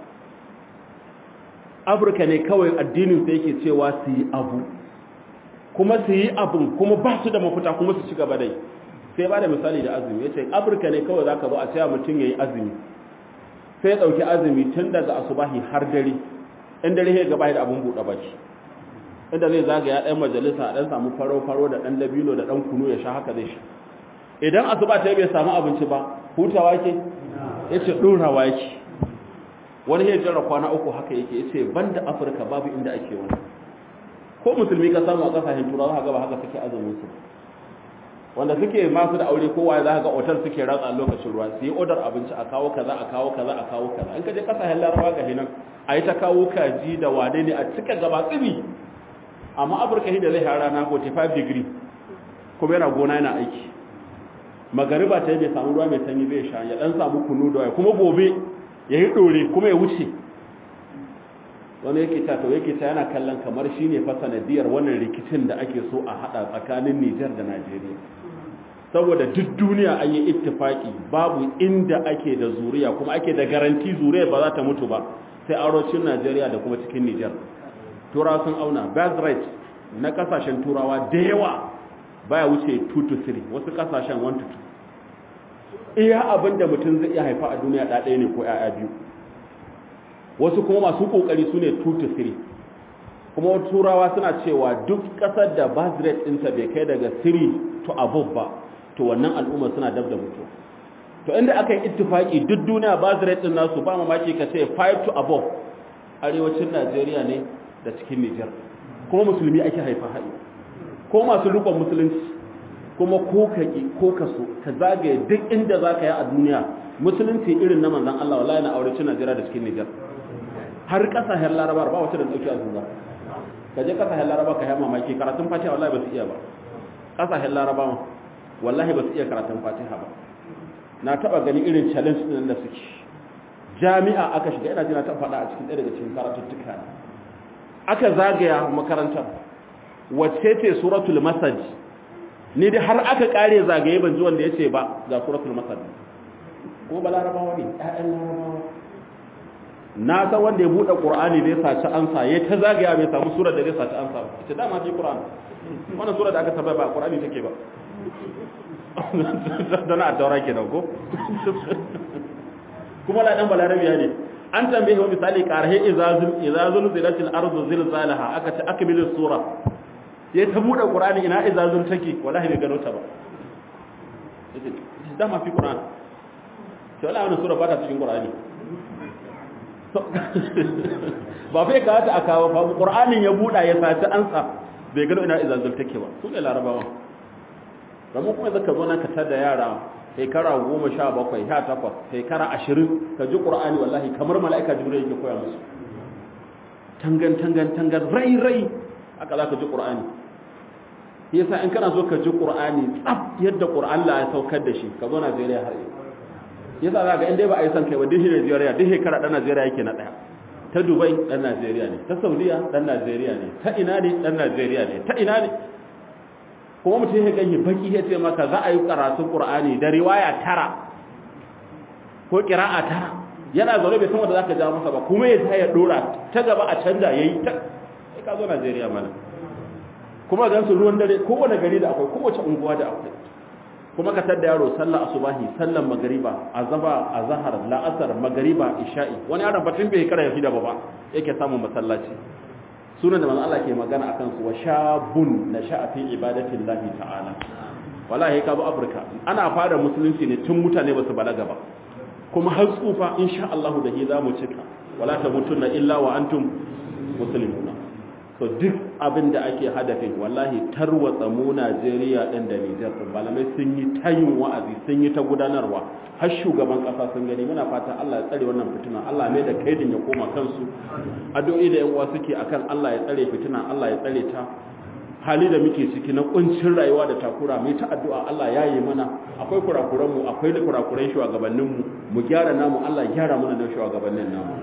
afirka ne kawai addinin sai yake cewa su yi abu kuma su yi abin kuma ba su da mafita kuma su ci gaba dai sai ba da misali da azumi ya ce afirka ne kawai za ka zo a cewa mutum ya yi azumi sai ya ɗauki azumi tun daga asubahi har dare in dare ya gaba da abin buɗe baki inda zai zagaya ɗan majalisa ɗan samu faro-faro da ɗan dabino da ɗan kunu ya sha haka zai sha idan asuba ta bai samu abinci ba hutawa ke ya ce ɗorawa yake wani ya jira kwana uku haka yake ya ce ban da afirka babu inda ake wani ko musulmi ka samu a ƙasashen turawa za gaba haka suke azumin su wanda suke masu da aure kowa za ga otal suke ratsa lokacin ruwa su yi odar abinci a kawo kaza a kawo kaza a kawo kaza in ka je ƙasashen larabawa ga hinan a yi ta kawo kaji da wane ne a cika gaba tsibi amma afirka da zai hara na 45 degree kuma yana gona yana aiki magariba ta yi bai samu ruwa mai sanyi bai sha ya dan samu kunu da kuma gobe ya yi dore kuma ya wuce wani yake ta to yake ta yana kallon kamar shi ne fa sanadiyar wannan rikicin da ake so a hada tsakanin Nijar da Najeriya saboda duk duniya an yi ittifaki babu inda ake da zuriya kuma ake da garanti zuriya ba za ta mutu ba sai arocin Najeriya da kuma cikin Nijar turawa sun auna birth rate na kasashen turawa da yawa baya wuce 2 to 3 wasu kasashen 1 to 2 iya abin da mutum zai iya haifa a duniya ɗaya ne ko ‘ya'ya biyu wasu kuma masu ƙoƙari su ne 2 to 3 kuma turawa suna cewa duk ƙasar da birth rate ɗinta bai kai daga 3 to above ba to wannan al'umma suna dab da mutu to inda aka yi ittifaki duk duniya birth rate ɗin nasu ba mamaki ka ce 5 to above arewacin najeriya ne da cikin Nijar kuma musulmi ake haifa haɗi ko masu rukun musulunci kuma ko ka ƙi ko ka so ka zagaye duk inda za ka yi a duniya musulunci irin na manzan Allah wallahi na aure cin Najeriya da cikin Nijar har ƙasashen larabar ba wacce da ɗauki a zuwa ka je ƙasashen larabar ka yi mamaki karatun fatiha wallahi ba su iya ba ƙasashen larabar wallahi ba su iya karatun fatiha ba na taɓa gani irin challenge ɗin da suke jami'a aka shiga ina ji na taɓa faɗa a cikin ɗaya daga cikin karatuttuka aka zagaya makarantar wacce ce suratul masad ni dai har aka kare zagaye ban ji wanda yace ba ga suratul masad ko ba larabawa ne ƴaƴan larabawa na san wanda ya bude qur'ani zai saci ansa ya ta zagaya bai samu surar da zai saci ansa ita dama fi qur'an wannan surar da aka tabbata ba qur'ani take ba dan a taura kenan ko kuma la dan balarabiya ne an tambaye wa misali qarhe izazul izazul zilatil ardu zilzalaha aka ta akmilu sura ya ta bude qur'ani ina izazul take wallahi bai gano ta ba yace da ma fi qur'an to wallahi wannan sura ba ta cikin qur'ani ba fa ka ta akawo ba qur'anin ya buda ya saci ansa bai gano ina izazul take ba su ne larabawa ramu kuma zaka zo nan ka tada yara shekara goma sha bakwai sha takwas shekara ashirin ka ji ƙur'ani wallahi kamar mala'ika jibril yake koya musu tangan tangan tangan rai rai aka za ka ji ƙur'ani yasa in kana so ka ji ƙur'ani tsaf yadda ƙur'an la ya saukar da shi ka zo najeriya har yau yasa za ga inda ba a yi son kai ba duk najeriya duk shekara ɗan najeriya yake na ɗaya ta dubai ɗan najeriya ne ta saudiya ɗan najeriya ne ta ina ne ɗan najeriya ne ta ina ne kuma mutum ya ganye baki ya ce maka za a yi karatun ƙur'ani da riwaya tara ko ƙira'a tara yana zaune bai san wanda za ka ja masa ba kuma ya ta ya ɗora ta gaba a canja ya yi ta sai ka zo najeriya mana kuma gan su ruwan dare kowane gari da akwai kowace unguwa da akwai kuma ka tadda yaro sallah asubahi sallan magariba azaba azhar la'asar magariba isha'i wani yaron batun bai kara yafi da ba yake samun masallaci sunan da manzo Allah ke magana akan su wa shabun nasha'a fi ibadati llahi ta'ala wallahi ka zo Afirka ana fara musulunci ne tun mutane ba su balaga ba kuma har tsufa insha Allah da hi za mu cika wala tamutunna illa wa antum muslimuna so duk abin da ake hadafin wallahi tarwatsa mu Najeriya din da Niger din malamai sun yi tayin wa'azi sun yi ta gudanarwa har shugaban kasa sun gani muna fatan Allah ya tsare wannan fitina Allah mai da kaidin ya koma kansu addu'o'i da yan uwa suke akan Allah ya tsare fitina Allah ya tsare ta hali da muke ciki na kuncin rayuwa da takura mai ta addu'a Allah ya yi mana akwai kurakuran mu akwai da kurakuran shugabannin mu mu gyara namu Allah ya gyara mana da shugabannin namu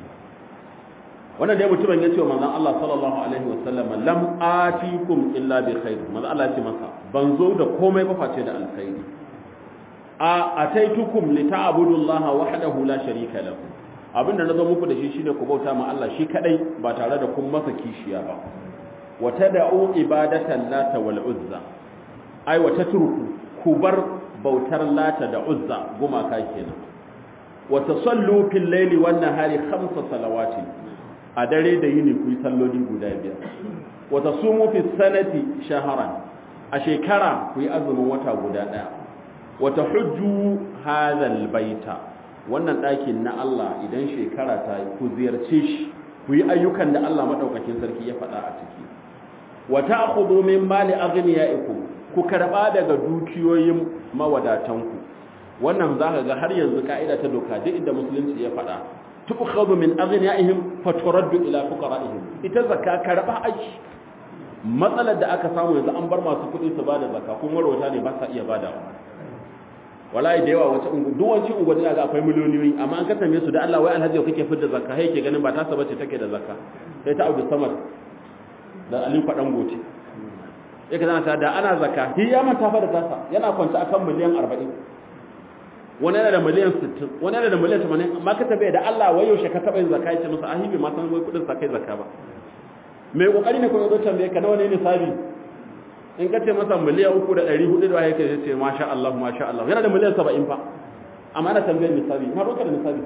wannan dai mutumin ya ce wa manzon Allah sallallahu alaihi wasallam lam atikum illa bi khair manzon Allah ya ce masa ban zo da komai ba face da alkhairi a ataitukum li ta'budullaha wahdahu la sharika lahu abinda nazo muku da shi shine ku bauta ma Allah shi kadai ba tare da kun masa kishiya ba wa tad'u ibadatan lata wal uzza ai wa tatruku ku bar bautar lata da uzza gumaka kenan wa tasallu fil layli wan nahari khamsa salawati a dare da yini ku yi salloli guda biyar wa tasumu fi sanati shahran a shekara ku yi azumin wata guda daya wa tahujju hadha al baita wannan ɗakin na Allah idan shekara ta yi ku ziyarce shi ku yi ayyukan da Allah madaukakin sarki ya faɗa a ciki wa ta'khudhu min mali aghniyaikum ku karba daga dukiyoyin mawadatanku wannan zaka ga har yanzu ka'ida ta doka duk inda musulunci ya faɗa tukhadhu min aghniyaihim faturaddu ila fuqaraihim ita zakka karba aiki matsalar da aka samu yanzu an bar masu kuɗi su bada zakka kuma rawata ne ba sa iya badawa wallahi da yawa wata ungu duk wani ungu da ga akwai miliyoniyoyi amma an kasance su da Allah wai alhaji kake fitar zakka sai ke ganin ba ta saba ce take da zakka sai ta Abdul Samad da Ali Fadan Gote yake zana ta da ana zakka hi ya manta fa da tasa yana kwanta akan miliyan 40 wani yana da miliyan 60 wani yana da miliyan 80 amma ka tabe da Allah wai yaushe ka taba yin zakka yace masa ahibi ma san wai kudin sa kai zakka ba mai kokari ne ko yazo tambaye ka nawa ne nisabi in ka ce masa miliyan 3 da 400 da yake yace masha Allah masha Allah yana da miliyan 70 fa amma ana tambayar nisabi ma roka da nisabi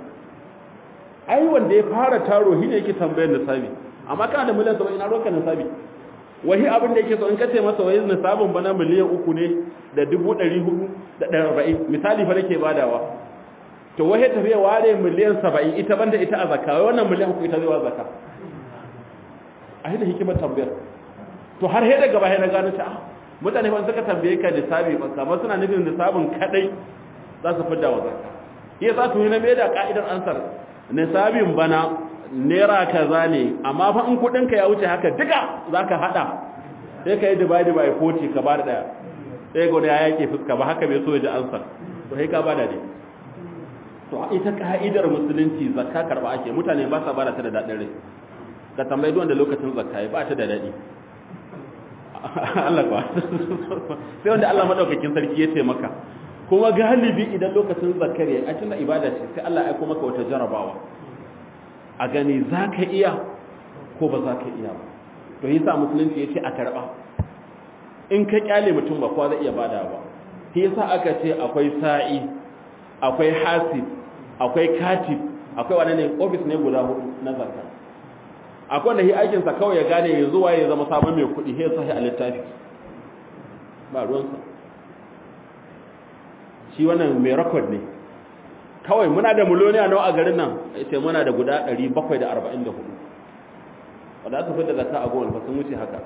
ai wanda ya fara taro shi ne yake tambayar nisabi amma kana da miliyan 70 ina roka nisabi wahi abin da yake so in ka ce masa wai nisabin bana miliyan uku ne da dubu ɗari hudu da ɗari arba'in misali fa nake badawa to wahi tafiya ware miliyan saba'in ita banda ita a zakka wai wannan miliyan uku ita zai wa zakka a da hikimar tambayar to har he daga baya na gano ta mutane ban suka tambaye ka nisabi ba kamar suna nufin nisabin kadai za su fidda wa zakka yasa to ne me da ka'idar ansar nisabin bana naira kaza ne amma fa in kudinka ya wuce haka duka zaka hada sai ka yi divide by 40 ka bada daya sai ga ya yake fuska ba haka bai so ya ji ansa to sai ka bada ne to ita ka'idar musulunci zakka karba ake mutane ba sa bada ta da dadin rai ka tambayi duk wanda lokacin zakka ba ta da dadi Allah ba sai wanda Allah madaukakin sarki ya taimaka kuma galibi idan lokacin zakkar ya a cikin ibada ce sai Allah ya aika maka wata jarabawa a gani za ka iya ko ba za ka iya ba to yi sa musulunci ya ce a karɓa in ka kyale mutum ba kuwa zai iya bada ba shi yasa aka ce akwai sa'i akwai hasib akwai katib akwai wani ne ofis ne guda hudu na zakka akwai da shi aikinsa kawai ya gane ya zuwa ya zama sabon mai kuɗi sai sahi a littafi ba ruwansa shi wannan mai rekod ne kawai muna da miliyoniya nawa a garin nan sai muna da guda 744 wadda aka fi da zaka a gowar ba sun wuce haka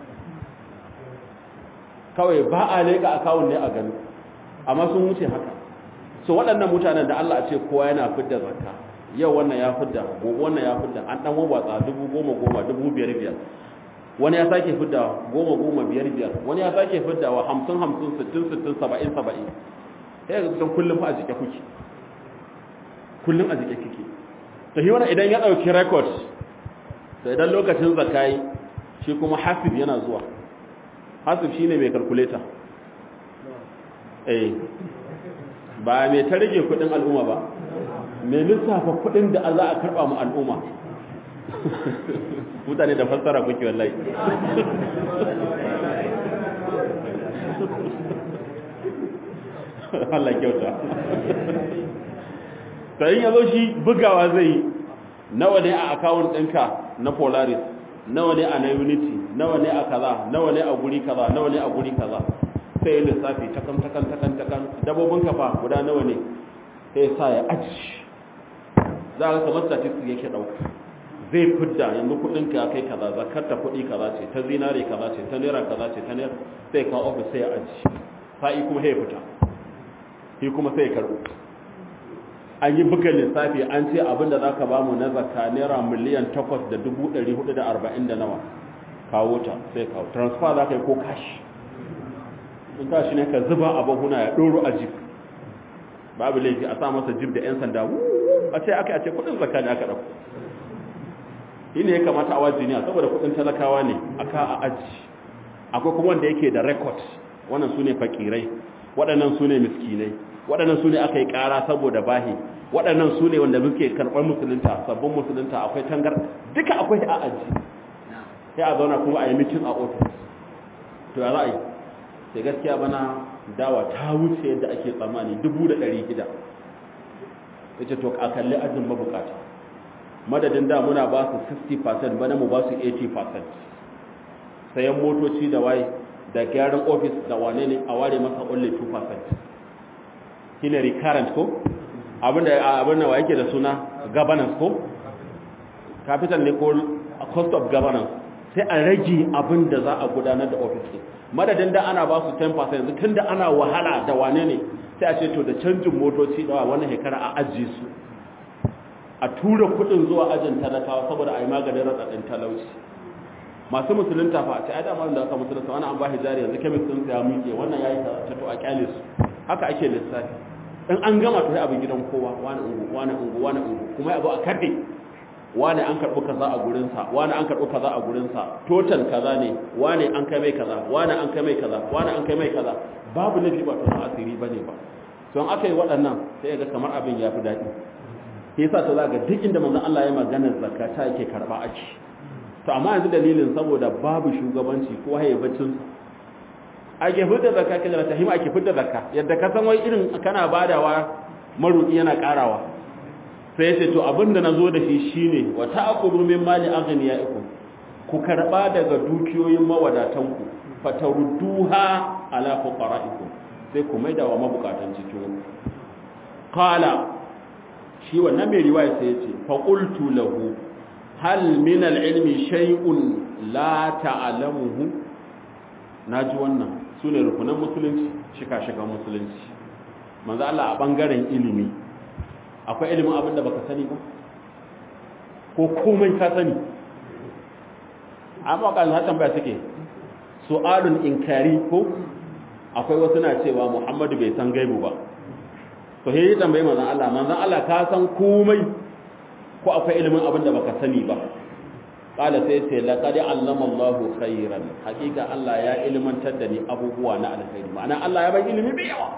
kawai ba a leƙa akawun ne a gani amma sun wuce haka so waɗannan mutanen da Allah a ce kowa yana fidda zakka yau wannan ya fidda gobe wannan ya fidda an ɗan wawatsa dubu goma goma dubu biyar biyar wani ya sake fidda goma goma biyar biyar wani ya sake fidda wa hamsin hamsin sittin sittin saba'in saba'in sai ga kullum fa a jike kuke kullum a jike kike to shi wannan idan ya dauki record to idan lokacin zakai shi kuma hasib yana zuwa hasib shine mai calculator eh ba mai ta rage kudin al'umma ba mai lissafa kudin da za a karba mu al'umma mutane da fassara kuke wallahi Allah kyauta sai ya zo shi bugawa zai nawa ne a account ɗinka na Polaris nawa ne a na Unity nawa ne a kaza nawa ne a guri kaza nawa ne a guri kaza sai ya lissafi takan takan takan takan dabobin kafa guda nawa ne sai sa ya aji za a kamar statistics yake ɗauka zai fidda yanzu kuɗin ka kai kaza zakar ta kuɗi kaza ce ta zinare kaza ce ta naira kaza ce ta naira sai kawo ofis sai ya aji sa'i kuma sai ya fita shi kuma sai ya karɓo an yi buga lissafi an ce abinda za ka bamu na zakka naira miliyan takwas da dubu ɗari hudu da arba'in da nawa kawo ta sai kawo transfer za ka yi ko kashi in kashi ne ka zuba a bahuna ya ɗoro a jib babu laifi a sa masa jib da 'yan sanda a ce aka ce kudin zakka ne aka ɗauko shi ne ya kamata a wajiniya saboda kudin talakawa ne a ka a aji akwai kuma wanda yake da record wannan su ne fakirai waɗannan su ne miskinai waɗannan su ne aka yi ƙara saboda bahi waɗannan su ne wanda muke karɓar musulunta sabbin musulunta akwai tangar duka akwai a aji sai a zauna kuma a yi mitin a ofis to ya za a yi sai gaskiya bana dawa ta wuce yadda ake tsammani dubu da ɗari gida ya ce to a kalli ajin mabukata madadin da muna ba su 60% bana mu ba su 80% sayan motoci da waye da gyaran ofis da wane ne a ware masa only 2% shine recurrent ko abinda abinda wa yake da suna governance ko capital ne ko cost of governance sai a rage abin da za a gudanar da ofis ɗin madadin da ana ba su 10% yanzu tun da ana wahala da wane ne sai a ce to da canjin motoci da wannan shekara a ajiye su a tura kuɗin zuwa ajin talakawa saboda a yi maganin raɗaɗin talauci masu musulunta fa a ce ai dama da aka musulunta wani an ba jari yanzu kemis ɗin ya miƙe wannan ya yi ta to a kyale su haka ake lissafi in an gama to sai abin gidan kowa wani ungu wani ungu wani ungu kuma ya zo a karɗe wane an karɓi kaza a gurinsa wane an karɓi kaza a gurinsa total kaza ne wane an kai mai kaza wane an kai mai kaza wane an kai mai kaza babu nufi ba tunan asiri ba ne ba don aka yi waɗannan sai ga kamar abin ya fi daɗi ke sa ta zaga duk inda manzon Allah ya magana zakata yake karɓa ake to amma yanzu dalilin saboda babu shugabanci ko haibacin ake fitar zakka kaga da tahima ake fitar zakka yadda ka san wai irin kana badawa maruki yana karawa sai ya ce to abinda na zo da shi shine wa ta'khudhu min mali aghniya'ikum ku karba daga dukiyoyin mawadatanku fatarudduha ala fuqara'ikum sai ku maida wa mabukatan cikin qala shi wannan mai riwaya sai ya ce fa qultu lahu hal min al-ilmi shay'un la ta'lamuhu naji wannan sune rukunan musulunci shika-shikan musulunci manzo Allah a bangaren ilimi akwai ilimin abin da baka sani ba ko komai ka sani amma kan hatan ba suke su'alun inkari ko akwai wasu na cewa Muhammadu bai san gaibu ba to he tambayi manzon Allah manzon Allah ka san komai ko akwai ilimin abin da baka sani ba qala sai ce laqad allama Allahu khairan hakika Allah ya ilmantar da ni abubuwa na alkhairi ma'ana Allah ya bai ilimi mai yawa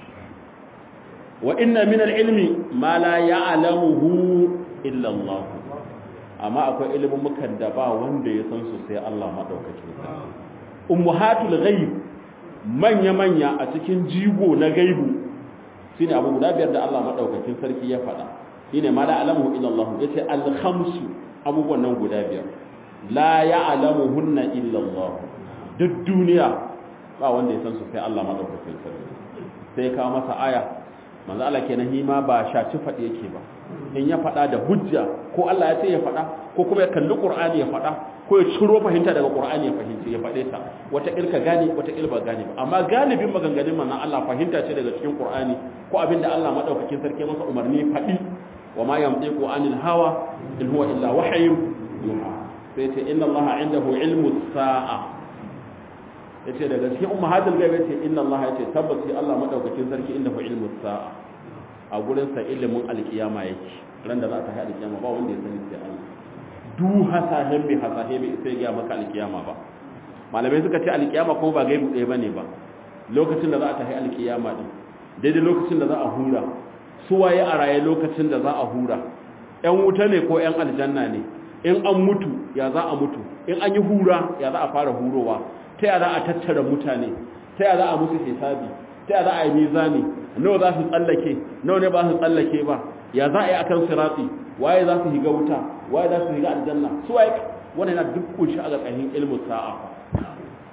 wa inna min al-ilmi ma la ya'lamuhu illa Allah amma akwai ilimin mukan da ba wanda ya san su sai Allah madaukakin sarki ummahatul ghaib manya manya a cikin jigo na gaibu shine abu guda biyar da Allah madaukakin sarki ya faɗa shine ma la ya'lamuhu illa Allah yace al-khamsu abubuwan nan guda biyar la ya'lamuhunna illa Allah duk duniya ba wanda ya san su sai Allah madaukakin sarki sai ka masa aya manzo Allah kenan hima ba shaci faɗi yake ba in ya faɗa da hujja ko Allah ya ce ya faɗa ko kuma ya kalli Qur'ani ya faɗa ko ya ciro fahimta daga Qur'ani ya fahimci ya faɗe ta wata ilka gane wata ilba gane ba amma galibin maganganun manzon Allah fahimta ce daga cikin Qur'ani ko abinda Allah madaukakin sarki masa umarni faɗi wa ma yamtiqu anil hawa in huwa illa wahyun yuha sai ce inna Allah indahu ilmu sa'a yace daga cikin ummahatul ghaib yace inna Allah yace tabbati Allah madaukakin sarki inda fa ilmu sa'a a gurin sa ilimin alkiyama yake ran da za ta haɗa alkiyama ba wanda ya sani sai Allah du hasahin bi hasahin bi sai ga maka alkiyama ba malamai suka ce alkiyama kuma ba gaibu ɗaya bane ba lokacin da za ta haɗa alkiyama din daidai lokacin da za a hura su waye a raye lokacin da za a hura ƴan wuta ne ko ƴan aljanna ne in an mutu ya za a mutu in an yi hura ya za a fara hurowa ta yaya za a tattara mutane ta yaya za a musu hisabi ta yaya za a yi mizani nawa za su tsallake nawa ne ba su tsallake ba ya za a yi akan sirati waye za su higa wuta waye za su higa aljanna su waye wannan yana duk kunshi a ƙarƙashin ilmu sa'a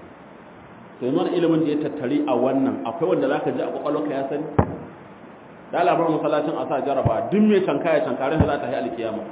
sai mana ilimin da ya tattari a wannan akwai wanda zaka ji a kwakwalwarka ya sani da labarin masallacin a sa jaraba duk mai canka ya cankare da za ta yi alkiyama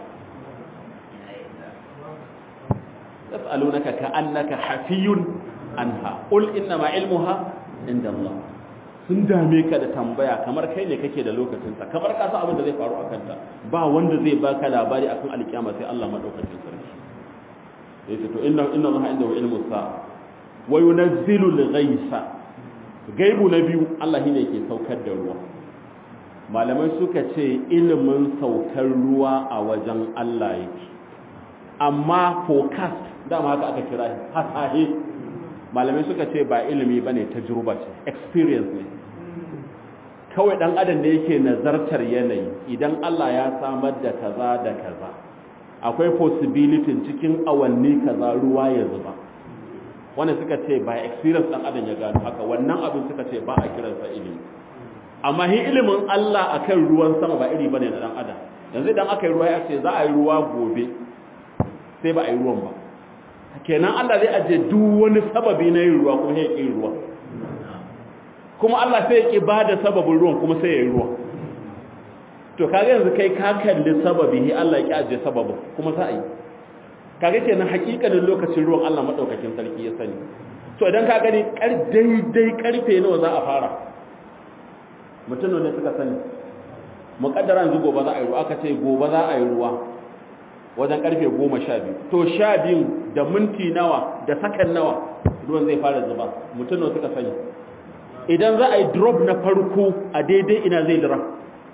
yas'alunaka ka'annaka hafiyun anha qul inna ma ilmuha inda Allah sun dame ka da tambaya kamar kai ne kake da lokacin sa kamar ka san abin da zai faru a kanta ba wanda zai baka labari akan alkiyama sai Allah madaukakin sarki yace to inna inna Allah indahu ilmu sa'a wa yunazzilu al-ghaysa gaibu na biyu Allah shine yake saukar da ruwa malamai suka ce ilimin saukar ruwa a wajen Allah yake amma forecast dama haka aka kira hasahe malamai suka ce ba ilimi bane tajruba ce experience ne kawai dan adam da yake nazartar yanayi idan Allah ya samar da kaza da kaza akwai possibility cikin awanni kaza ruwa ya zuba wanda suka ce ba experience dan adam ya gano haka wannan abin suka ce ba a kiransa ilimi amma hi ilimin Allah akan ruwan sama ba iri bane na dan adam yanzu idan aka yi ruwa ya ce za a yi ruwa gobe sai ba a yi ruwan ba kenan Allah zai aje duk wani sababi na yin ruwa kuma sai ya yi ruwa kuma Allah sai ya ki bada sababin ruwan kuma sai ya yi ruwa to kaga yanzu kai ka kalli sababi hi Allah ya ki aje sababin kuma sai a yi kaga kenan hakikanin lokacin ruwan Allah madaukakin sarki ya sani to idan ka gani kar daidai karfe nawa za a fara mutum ne suka sani muƙaddara yanzu gobe za a yi ruwa aka ce gobe za a yi ruwa wajen karfe goma sha biyu to sha biyu da minti nawa da sakan nawa ruwan zai fara zuba mutum ne suka sani idan za a yi drop na farko a daidai ina zai dira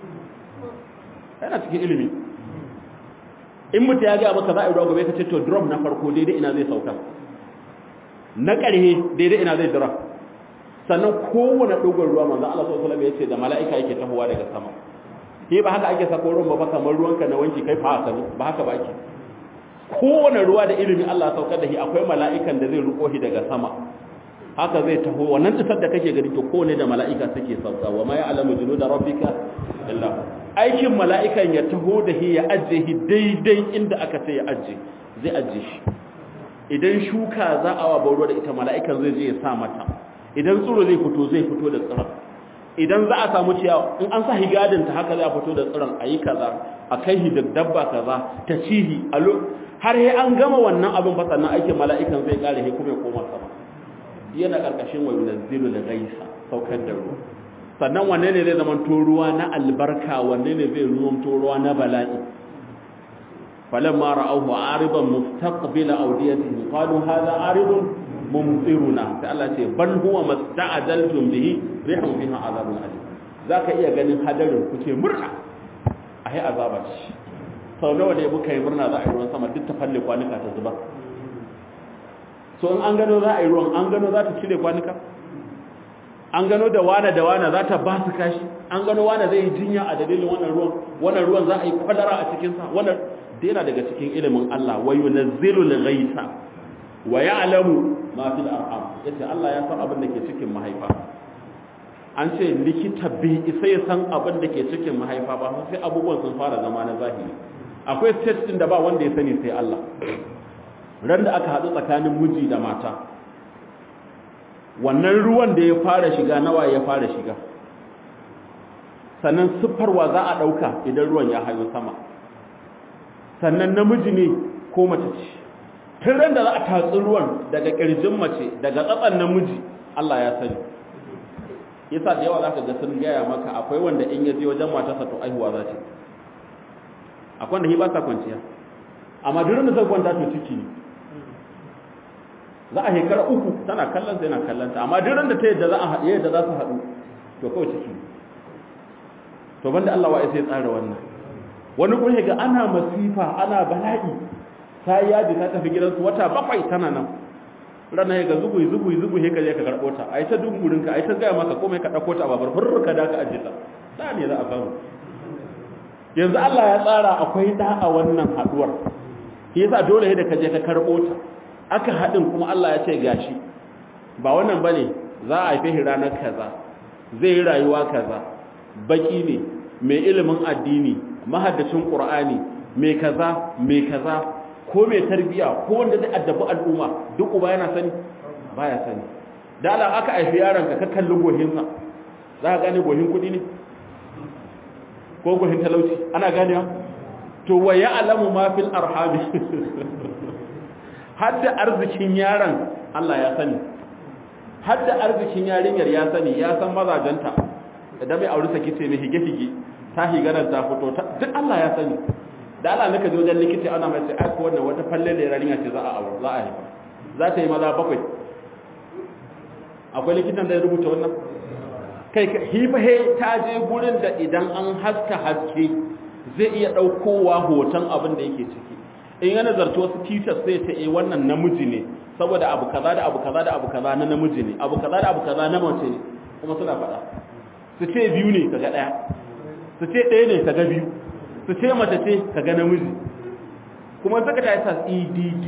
yana cikin ilimi in mutu ya gaya maka za a yi ruwa gobe ka ce to drop na farko daidai ina zai sauka na ƙarhe daidai ina zai dira sannan kowane dogon ruwa manzo Allah sallallahu alaihi wasallam ya ce da mala'ika yake tahowa daga sama ke ba haka ake sako ruwan ba kamar ruwanka na wanki kai fa haka ba haka ba ake kowane ruwa da ilimi Allah saukar da shi akwai mala'ikan da zai ruko shi daga sama haka zai taho wannan tsar da kake gani to kowane da mala'ika suke sauka wa ma ya'lamu junuda rabbika illa aikin mala'ikan ya taho da shi ya ajje shi daidai inda aka ce ya ajje zai ajje shi idan shuka za a wa ruwa da ita mala'ikan zai je ya sa mata idan tsiro zai fito zai fito da tsiron idan za a samu ciyawa in an sa higadin ta haka za a fito da tsiron a yi kaza a kai hi da dabba kaza ta cihi a har he an gama wannan abin ba sannan aikin mala'ikan zai kare he kuma ya koma sama yana karkashin wa yunazzilu da gaisa saukar da ruwa sannan wanne ne zai zama to ruwa na albarka wanne ne zai zama to ruwa na bala'i falamma ra'awhu aridan mustaqbila awdiyatihi qalu hadha aridun mumtiruna sai Allah ce ban huwa masta'adaltum bihi rihum fiha azabun alim zaka iya ganin hadarin kuke murna ai azaba ce sau nawa ne muka yi murna za a yi ruwan sama duk ta falle kwanuka ta zuba so in an gano za a yi ruwan an gano za ta cire kwanuka an gano da wane da wane za ta ba su kashi an gano wane zai yi jinya a dalilin wannan ruwan wannan ruwan za a yi kwadara a cikinsa wannan da yana daga cikin ilimin Allah wa yunazzilu al-ghaitha wa ya'lamu ma fil arham yace Allah ya san abin da ke cikin mahaifa an ce likita bai isa ya san abin da ke cikin mahaifa ba sai abubuwan sun fara zama na zahiri akwai stage din da ba wanda ya sani sai Allah ran da aka haɗu tsakanin miji da mata wannan ruwan da ya fara shiga nawa ya fara shiga sannan siffarwa za a ɗauka idan ruwan ya hayo sama sannan namiji ne ko mace ce tun ran da za a tatsi ruwan daga ƙirjin mace daga tsatsan namiji Allah ya sani yasa da yawa zaka ga sun gaya maka akwai wanda in ya je wajen matarsa to aihuwa za ta akwai wanda shi ba sa kwanciya amma duk da zai kwanta to ciki ne za a shekara uku tana kallon sai na kallon ta amma duk da ta yadda za a haɗe yadda za su haɗu to kawai ciki to banda Allah wa sai tsara wannan wani kuma ga ana masifa ana bala'i ta yaji ta tafi gidansu wata bakwai tana nan rana ya ga zugu zugu zugu he ka je ka karbo ta ai ta dungurin ka ai ta gaya maka komai ka dauko ta babar furr ka da ka aje ta da ne za a samu yanzu Allah ya tsara akwai da a wannan haduwar shi yasa dole da ka je ka karbo ta aka hadin kuma Allah ya ce gashi ba wannan bane za a haife shi ranar kaza zai yi rayuwa kaza baki ne mai ilimin addini mahaddacin qur'ani mai kaza mai kaza ko mai tarbiya ko wanda zai addabi al'umma duk uba yana sani baya sani da Allah aka aifi yaron ka ka kalli gohinsa za ka gane gohin kudi ne ko guhin talauci ana ganewa to wa ya'lamu ma fil arhami hadda arzikin yaron Allah ya sani hadda arzikin yarinyar ya sani ya san mazajenta idan mai aure saki ce mai hige hige ta higaran ta fito duk Allah ya sani da Allah naka je wajen likita ana mai sai ko wannan wata falle da yarinya ce za a aure za a haifa za ta yi maza bakwai akwai likitan da ya rubuta wannan kai hifahe ta je gurin da idan an haska haske zai iya ɗaukowa hoton abin da yake ciki in yana zarto wasu teachers sai ta eh wannan namiji ne saboda abu kaza da abu kaza da abu kaza na namiji ne abu kaza da abu kaza na mace ne kuma suna faɗa su ce biyu ne kaga ɗaya su ce ɗaya ne kaga biyu su ce mace ce kaga namiji kuma saka ta yasa EDD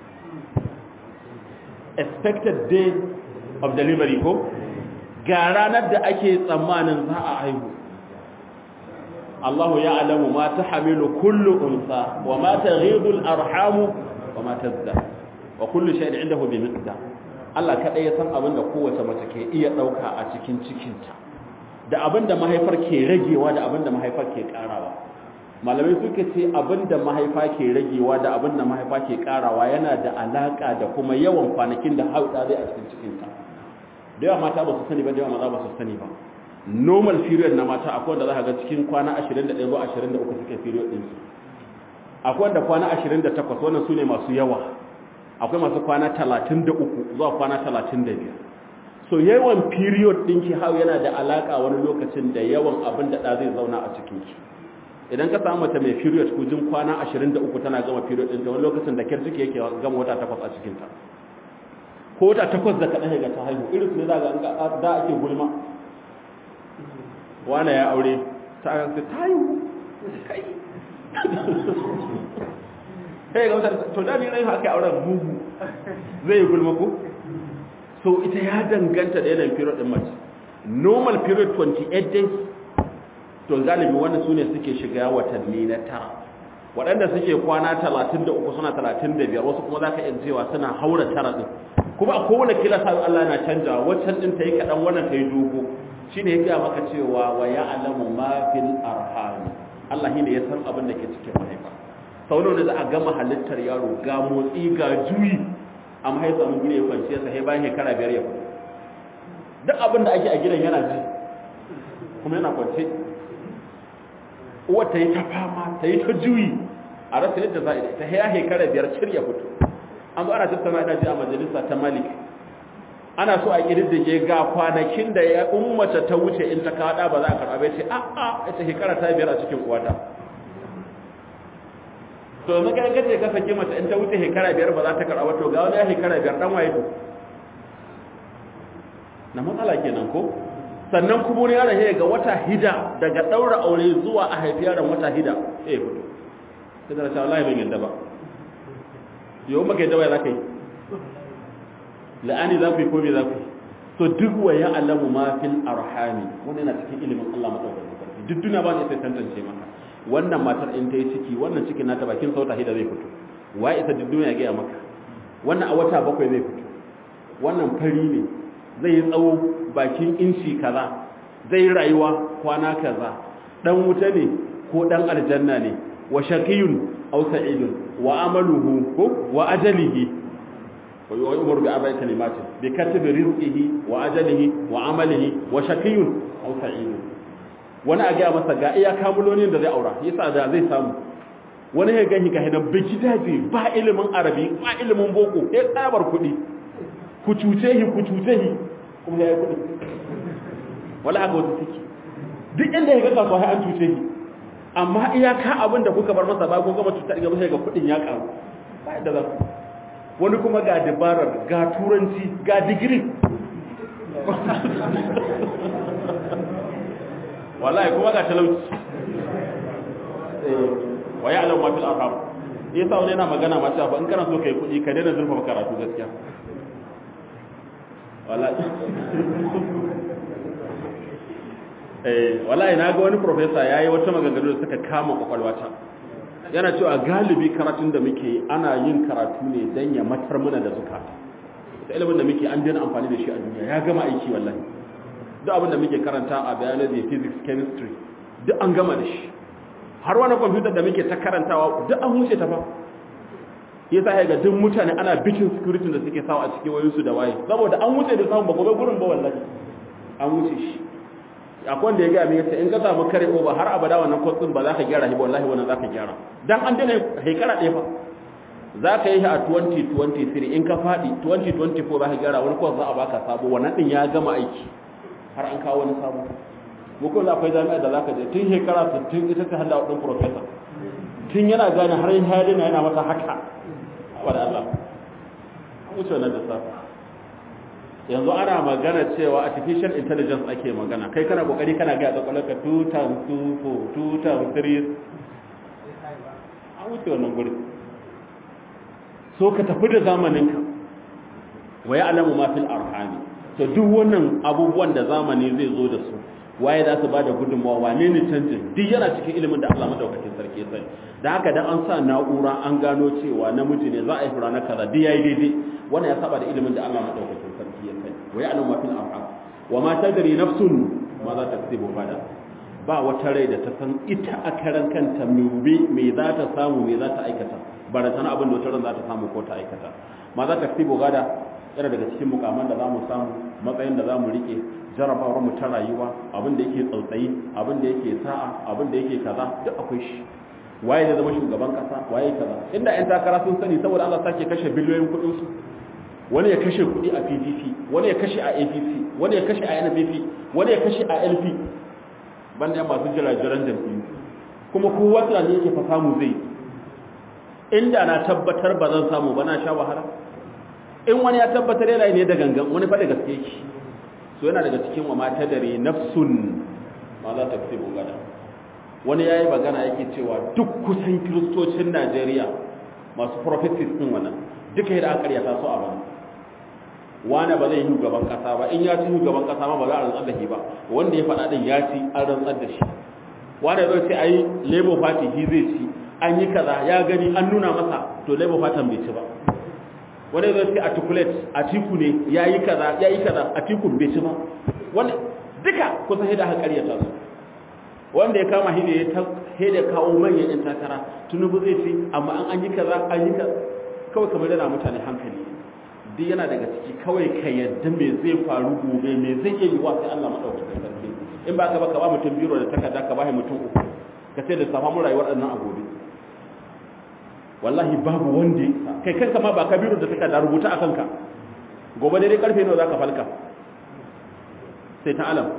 expected day of delivery ko ga ranar da ake tsammanin za a haihu Allahu ya alamu ma ta hamilu kullu unsa wa ma ta ghidul arhamu wa ma tazda wa kullu shay'in indahu bi miqdar Allah kadai ya san abin da kowace mace ke iya dauka a cikin cikinta da abin da mahaifar ke ragewa da abin da mahaifar ke karawa malamai suka ce abin da mahaifa ke ragewa da abin da mahaifa ke karawa yana da alaka da kuma yawan kwanakin da hauda zai a cikin cikinta da yawa mata ba su sani ba da yawa maza ba su sani ba normal period na mata akwai wanda za ka ga cikin kwana 21 zuwa 23 suke period din su akwai wanda kwana 28 wannan su ne masu yawa akwai masu kwana 33 zuwa kwana 35 so yawan period din ki hau yana da alaka wani lokacin da yawan abin da da zai zauna a cikin ki idan ka samu mace mai period kujin kwana 23 tana gama period din ta wani lokacin da kyar ciki yake gama wata takwas a cikin ta ko wata takwas da kaɗan ga ta haihu irin su ne za ga da ake gulma wane ya aure ta ta haihu kai kai ga wata to da ni rai haka auren mugu zai yi gulma ko so ita ya danganta da yanayin period din mace normal period 28 days to galibi wanda su ne suke shiga watanni na tara waɗanda suke kwana 33 suna 35 wasu kuma za ka iya cewa suna haura tara ɗin kuma a kowane kila sa Allah na canja waccan ɗin ta yi kaɗan wannan ta yi dogo shi ne ya gaya maka cewa wa ya alamu ma fil arhami Allah shi ne ya san abin da ke cikin mahaifa sau da za a gama halittar yaro ga motsi ga juyi amma ya samu gure ya kwanciya sa sai bayan shekara biyar ya fito duk abin da ake a gidan yana ji kuma yana kwance uwa ta yi ta fama ta yi ta juyi a rasa yadda za a yi ta haya shekara biyar cir ya fito an zo ana tattauna ina ji a majalisa ta malik ana so a ƙididdige ga kwanakin da ya ummata ta wuce in ta kaɗa ba za a karɓa bai ce a a ita shekara ta biyar a cikin uwata to yanzu kai kace ka saki mace in ta wuce shekara biyar ba za ta karɓa to ga wani ya shekara biyar dan waye to na matsala kenan ko sannan kuma wani yaron ya ga wata hida daga ɗaura aure zuwa a haifi yaron wata hida eh fito sai da cewa wallahi ban yadda ba yau maka yadda bai za ka yi la'ani za ku yi ko me za ku yi to duk wa ya alamu ma fil arhami wannan yana cikin ilimin Allah madaukakin sarki duk duniya ba ne sai tantance maka wannan matar in ta yi ciki wannan cikin nata bakin sauta hida zai fito wa isa duk duniya ga maka wannan a wata bakwai zai fito wannan fari ne zai yi tsawo bakin inci kaza zai rayuwa kwana kaza dan wuta ne ko dan aljanna ne wa shaqiyun aw sa'idun wa amaluhu ko wa ajalihi wa yu'mar bi arba'i kalimatin bi katbi rizqihi wa ajalihi wa amalihi wa shaqiyun aw sa'idun wani a ga masa ga iya kamulonin da zai aura yasa da zai samu wani ya gani ga hidan biki daji ba ilimin arabi ba ilimin boko sai tsabar kuɗi ku cuce shi ku cuce shi kuma ya yi kuɗi wala haka wasu suke duk inda ya ga kasuwa an cuce shi amma iyaka abin da kuka bar masa ba ko gama cutar gaba sai ga kuɗin ya karu ba yadda za ku wani kuma ga dabarar ga turanci ga digiri wallahi kuma ga talauci wa ya alam ma fil arham yasa wani yana magana ma cewa in kana so kai kuɗi ka daina zurfa karatu gaskiya wallahi eh wallahi na ga wani professor yayi wata maganganu da suka kama kwakwalwata yana cewa galibi karatun da muke ana yin karatu ne dan ya matar mana da zukata ita ilimin da muke an daina amfani da shi a duniya ya gama aiki wallahi duk abin da muke karanta a biology physics chemistry duk an gama da shi har wani kwamfutar da muke ta karantawa duk an wuce ta fa ya sa ga duk mutane ana bikin security da suke sawa a cikin wayoyinsu da waye saboda an wuce da samun ba gobe gurin ba wallahi an wuce shi akwai wanda ya gaya min yace in ka samu kare over har abada wannan kwatsin ba za ka gyara shi ba wallahi wannan za ka gyara dan an dena haikara ɗaya fa za ka yi shi a 2023 in ka faɗi 2024 za ka gyara wani kwas za a baka sabo wannan ɗin ya gama aiki har an kawo wani sabo mukun akwai jami'a da za ka je tun shekara 60 ita ta hada ɗin professor tun yana gane har yin halina yana mata haka wa da Allah an wuce wannan lissafi yanzu ana magana cewa artificial intelligence ake magana kai kana kokari kana ga tsakalaka 2 times 2 4 2 times 3 an wuce wannan guri so ka tafi da zamaninka wa ya'lamu ma fil arhami to duk wannan abubuwan da zamani zai zo da su waye za su bada gudunmawa wane ne canjin duk yana cikin ilimin da Allah madaukakin sarki ya sani da haka dan an sa na'ura an gano cewa namiji ne za a yi fura na kaza duk yayi daidai wannan ya saba da ilimin da Allah madaukakin sarki ya sani wa ya'lamu ma fil arham wa ma tadri nafsun ma za ta kasibu fada ba wata rai da ta san ita a karan kanta me me za ta samu me za ta aikata barazana abin da wata ran za ta samu ko ta aikata ma za ta kasibu gada yana daga cikin mukaman da za mu samu matsayin da za mu rike jarabawar mu ta rayuwa abin da yake tsautsayi abin da yake sa'a abin da yake kaza duk akwai shi waye da zama shugaban kasa waye kaza inda yan takara sun sani saboda Allah sake kashe biliyoyin kuɗin su wani ya kashe kuɗi a PDP wani ya kashe a APC wani ya kashe a NPP wani ya kashe a LP banda yan masu jirajiran jam'iyyu kuma kowa tunani yake fa samu zai inda na tabbatar ba zan samu ba na sha wahala in wani ya tabbatar yana ne da gangan wani fa da gaske yake so yana daga cikin wa mata dare nafsun ma za ta fi gada wani yayi magana yake cewa duk kusan kiristocin Najeriya masu prophecies din wannan duka yadda aka karyata su a bana wani ba zai yi shugaban kasa ba in ya ci shugaban kasa ma ba za a rantsar da shi ba wanda ya faɗa din ya ci an rantsar da shi wani zai ce ai labour party shi zai ci an yi kaza ya gani an nuna masa to labour party bai ci ba wani zai ce articulate atiku ne ya yi kaza ya yi kaza atikun bai ci ba wani duka kusan hida aka karyata su wanda ya kama hida ya hida kawo manyan yan takara tunubu zai ce amma an an yi kaza an yi kaza kawai kamar yana mutane hankali duk yana daga ciki kawai ka yadda me zai faru gobe me zai iya yiwa sai Allah madaukakin sarki in ba ka ba ka ba mutum biro da takarda ka ba mutum uku ka ce da safa mu rayuwar ɗannan a gobe wallahi babu wanda ya kai kanka ma ba ka biro da takarda rubuta a kanka gobe dai karfe nawa zaka falka sai ta alam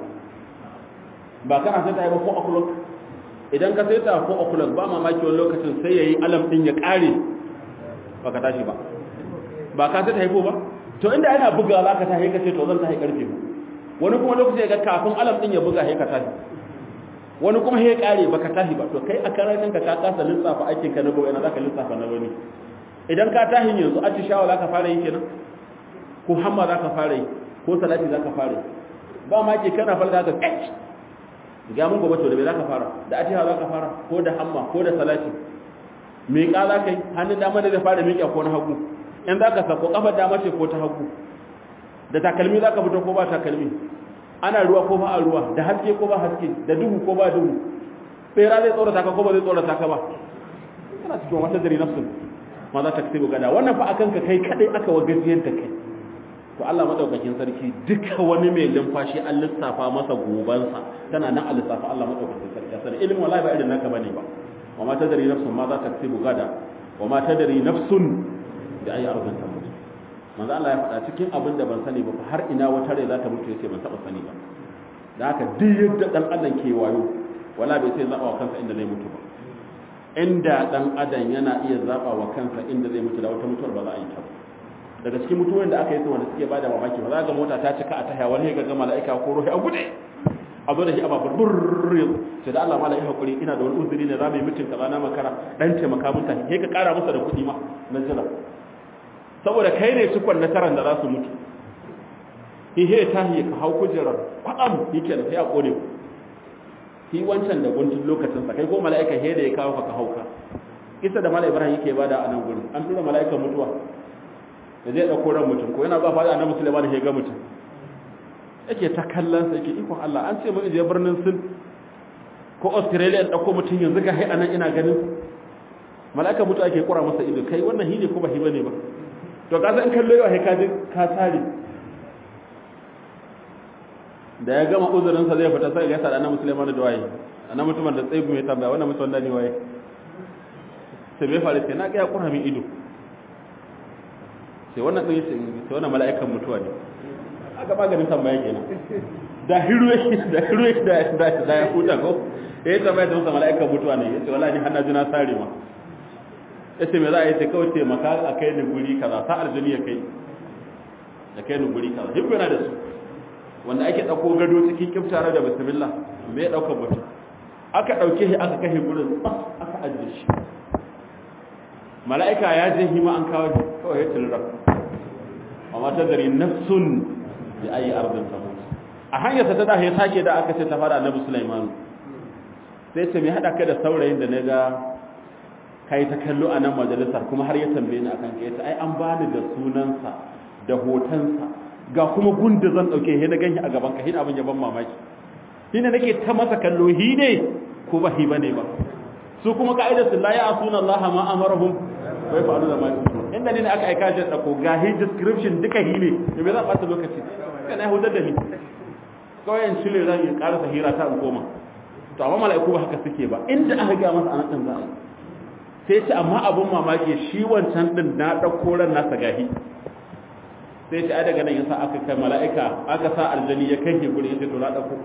ba kana sai ta yi ba 4 o'clock idan ka sai ta 4 o'clock ba mamaki wani lokacin sai yayi alam din ya kare ba ka tashi ba ba ka sai ta haifo ba to inda yana buga za ka tashi ka ce to zan tashi karfe wani kuma lokacin ga kafin alam din ya buga sai ka tashi wani kuma sai ya kare baka tashi ba to kai a karan kanka ka kasa lissafa aikin ka na gobe ina zaka lissafa na wani idan ka tashi yanzu a ci shawa zaka fara yi kenan ko hamma zaka fara yi ko salati zaka fara yi ba ma ke kana falka ka kai ga mun gobe to da me zaka fara da atiha zaka fara ko da hamma ko da salati me ka zaka yi hannun dama da zai fara miƙa ko na hagu in zaka sako kafar dama ce ko ta hagu da takalmi zaka fito ko ba takalmi ana ruwa ko ba a ruwa da haske ko ba haske da duhu ko ba duhu tsera zai tsorata ka ko ba zai tsorata ka ba kana cikin wata dare nafsin ma za ta kasibu gada wannan fa akan ka kai kadai aka wa gajiyar da kai to Allah madaukakin sarki duka wani mai lumfashi an lissafa masa gobansa tana nan a lissafa Allah madaukakin sarki sanin ilimin wallahi ba irin naka bane ba wa ma tadri nafsun ma za ta kasibu gada wa ma tadri nafsun da ayi arzan ta mutu manzo Allah ya faɗa cikin abin da ban sani ba har ina wata rai za ta mutu yace ban taba sani ba da haka duk yadda dan adam ke wayo wala bai sai zaba wa kansa inda zai mutu ba inda dan adam yana iya zaba wa kansa inda zai mutu da wata mutuwar ba za a yi ta ba daga cikin mutuwar da aka yi su wanda suke bada mamaki ba za ga mota ta cika a taya wani ga ga mala'ika ko ruhi a gude a zo da shi a babur burr sai da Allah mala'ika hakuri ina da wani uzuri ne za mu yi mutum kaza na makara dan taimaka mun ta sai ka kara masa da kuɗi ma na jira saboda kai ne cikon nasaran da za su mutu ihe ta yi ka hau kujerar kwaɗam yake da sai a ƙone ku shi wancan da guntun lokacin sa kai ko mala'ika he da ya kawo ka hauka isa da mala'ika ibrahim yake bada a nan gurin an tura mala'ikan mutuwa da zai ɗauko ran mutum ko yana ba fada annabi sulaiman ya ga mutum yake ta kallon sa yake ikon Allah an ce mun je birnin sin ko australia ɗauko mutum yanzu ga hai anan ina ganin mala'ika mutu ake kura masa ido kai wannan hine ko ba hi bane ba to ka san kallo yau hai ka ji ka tsare da ya gama uzurin sa zai fita sai ga sada annabi Sulaiman da waye annabi mutumin da tsayi mai tambaya wannan mutum da ne waye sai bai fara sai na ga ya kura min ido sai wannan ɗin sai wannan mala'ikan mutuwa ne aka maganin tambaya kenan da hiruwe da hiruwe da da da ya huta ko yayin tambaya da mala'ikan mutuwa ne yace wallahi har na ji na sare ma yace me za a yi sai kawai ce maka a kai ni guri kaza sa aljini ya kai ya kai ni guri kaza duk yana da su wanda ake dauko gado cikin kiftare da bismillah me ya dauka mutum aka dauke shi aka kai gurin aka ajiye shi mala'ika ya je hima an kawo shi kawai ya tilra amma ta dari nafsun bi ayi ardin tamut a hanyar ta da ya sake da aka ce ta fara annabi Sulaiman sai ce me hada ka da saurayin da naga kai ta kallo a nan majalisar kuma har ya tambaye ni akan kai ai an bani da sunansa da hotonsa ga kuma gunda zan dauke he na ganshi a gaban ka hin abin ya ban mamaki hina nake ta masa kallo hi ne ko ba hi bane ba su kuma ka'idar su la ya asuna Allah ma amarahum wa yaf'alu ma yu'marun inda ne aka aika shi dako ga hi description duka hi ne to me zan bata lokaci kana hudar da ni kawai in cire zan yi karasa hira ta in koma to amma mala'iku ba haka suke ba inda aka ga masa anan din za a sai ce amma abun mamaki shi wancan din na dauko ran nasa gahi sai ce ai daga nan yasa aka kai mala'ika aka sa aljani ya kai guri yace to na dauko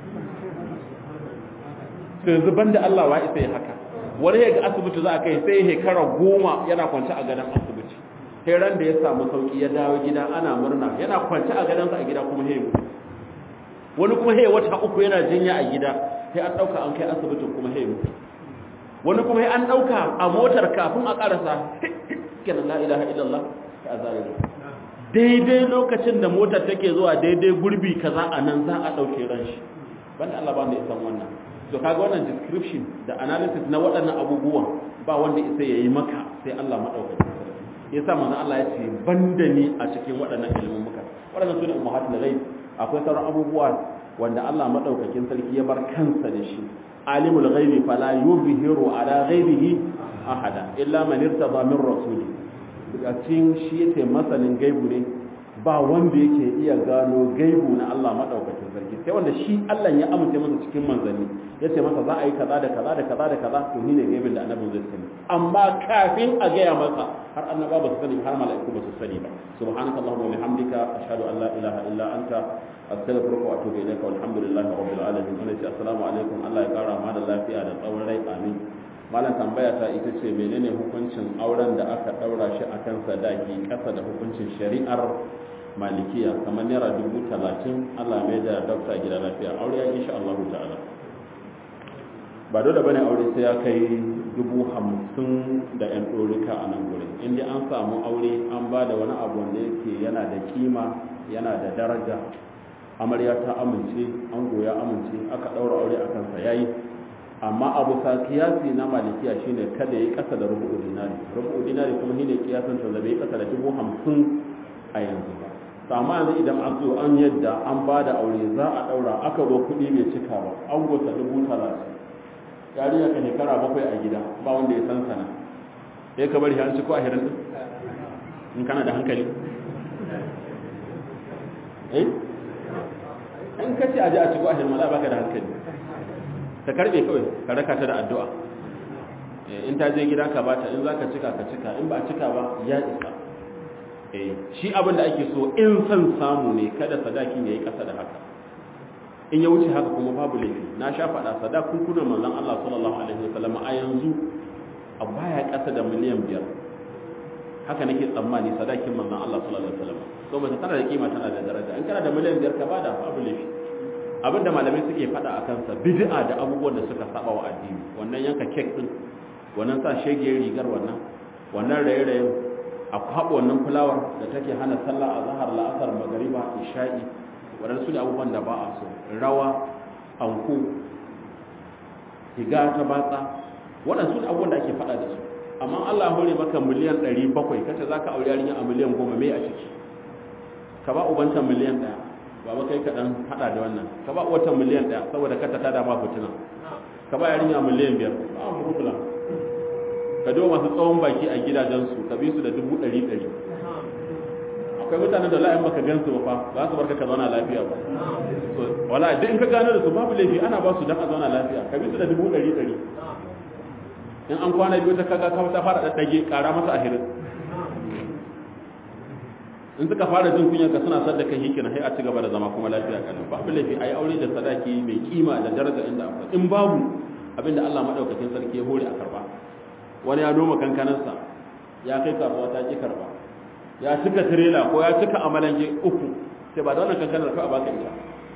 to yanzu banda Allah wa isa ya haka wani ya ga asibiti za a kai sai shekara goma yana kwance a gadon asibiti sai ran da ya samu sauki ya dawo gida ana murna yana kwance a gadonsa a gida kuma he mutu wani kuma he wata uku yana jinya a gida sai an dauka an kai asibitin kuma he mutu wani kuma he an dauka a motar kafin a karasa kenan la ilaha illallah ta azare daidai lokacin da motar take zuwa daidai gurbi kaza a nan za a dauke ran shi banda Allah ba da ya san wannan to kaga wannan description da analysis na waɗannan abubuwan ba wanda isa yayi maka sai Allah madaukakin sarki yasa manzo Allah ya ce banda ni a cikin waɗannan ilimin muka waɗannan sune ummahatul ghaib akwai sauran abubuwa wanda Allah madaukakin sarki ya bar kansa da shi alimul ghaibi fala yuzhiru ala ghaibihi ahada illa man irtada min rasuli daga cikin shi yace masanin gaibu ne ba wanda yake iya gano gaibu na Allah madaukakin sarki sai wanda shi Allah ya amince masa cikin manzanni yace masa za a yi kaza da kaza da kaza da kaza to ni ne gaibin da annabi zai sani amma kafin a gaya masa har annaba ba su sani har mala'iku ba su sani ba subhanaka allahumma wa bihamdika ashhadu an la ilaha illa anta astaghfiruka wa atubu ilayka walhamdulillahi rabbil alamin wannan ce assalamu alaikum Allah ya kara ma da lafiya da tsawon rai amin malam tambaya ta ita ce menene hukuncin auren da aka daura shi akan sadaki kasa da hukuncin shari'ar malikiya kamar naira dubu talatin allah mai da dokta gida lafiya aure ya insha allahu ta'ala ba dole bane aure sai ya kai dubu hamsin da yan ɗorika a nan gurin inda an samu aure an ba da wani abu wanda yake yana da kima yana da daraja amarya ta amince an goya amince aka ɗaura aure a kansa yayi amma abu sa kiyasi na malikiya shine kada ya yi ƙasa da rubu'u dinari rubu'u dinari kuma shine kiyasan ta zabe ƙasa da dubu hamsin a yanzu ba amma yanzu idan an zo an yadda an ba da aure za a ɗaura aka zo kuɗi bai cika ba an gota dubu talatin yarinya ka shekara bakwai a gida ba wanda ya san sana sai ka bari an ci ko a hirin in kana da hankali eh in ka ce a ji a ci ko a hirin mala baka da hankali ta karbe kawai ka raka ta da addu'a in ta je gida ka bata in za ka cika ka cika in ba a cika ba ya isa shi abin da ake so in son samu ne kada sadakin ya yi ƙasa da haka in ya wuce haka kuma babu laifi na sha faɗa sadakun kuna manzon Allah sallallahu alaihi wasallam a yanzu a baya ƙasa da miliyan biyar haka nake tsammani sadakin manzon Allah sallallahu alaihi wasallam so mace tana da kima tana da daraja in kana da miliyan biyar ka bada babu laifi abin da malamai suke faɗa a kansa bid'a da abubuwan da suka saba wa addini wannan yanka kek din wannan sa shege rigar wannan wannan raye-rayen a kwaɓa wannan fulawar da take hana sallah a zahar la'asar magariba isha'i waɗansu ne abubuwan da ba a so rawa anko higa ta batsa waɗansu ne abubuwan da ake faɗa da su amma allah hore maka miliyan ɗari bakwai kace za ka aure yarinya a miliyan goma mai a ciki ka ba ubanta miliyan ɗaya ba ba kai kaɗan haɗa da wannan ka ba uwata miliyan ɗaya saboda kata ta dama fitina ka ba yarinya miliyan biyar ba mu rubula ka do masu tsawon baki a gidajensu ka bi su da dubu ɗari ɗari akwai mutanen da la'ayin baka gansu ba fa ba su barka ka zauna lafiya ba wala duk in ka gano da su babu laifi ana ba su dan a zauna lafiya ka bi su da dubu ɗari ɗari in an kwana biyu ta kaga ka ta fara daddage ƙara masa ahirin in suka fara jin kunyar ka suna sadda kai hikina sai a ci gaba da zama kuma lafiya kan babu laifi ai aure da sadaki mai kima da daraja inda akwai in babu abinda Allah madaukakin sarki ya hore a karba wani ya noma kankanarsa ya kai kasuwa ta ki karba ya cika tirela ko ya cika amalange uku sai ba da wannan kankanar ka a baka ita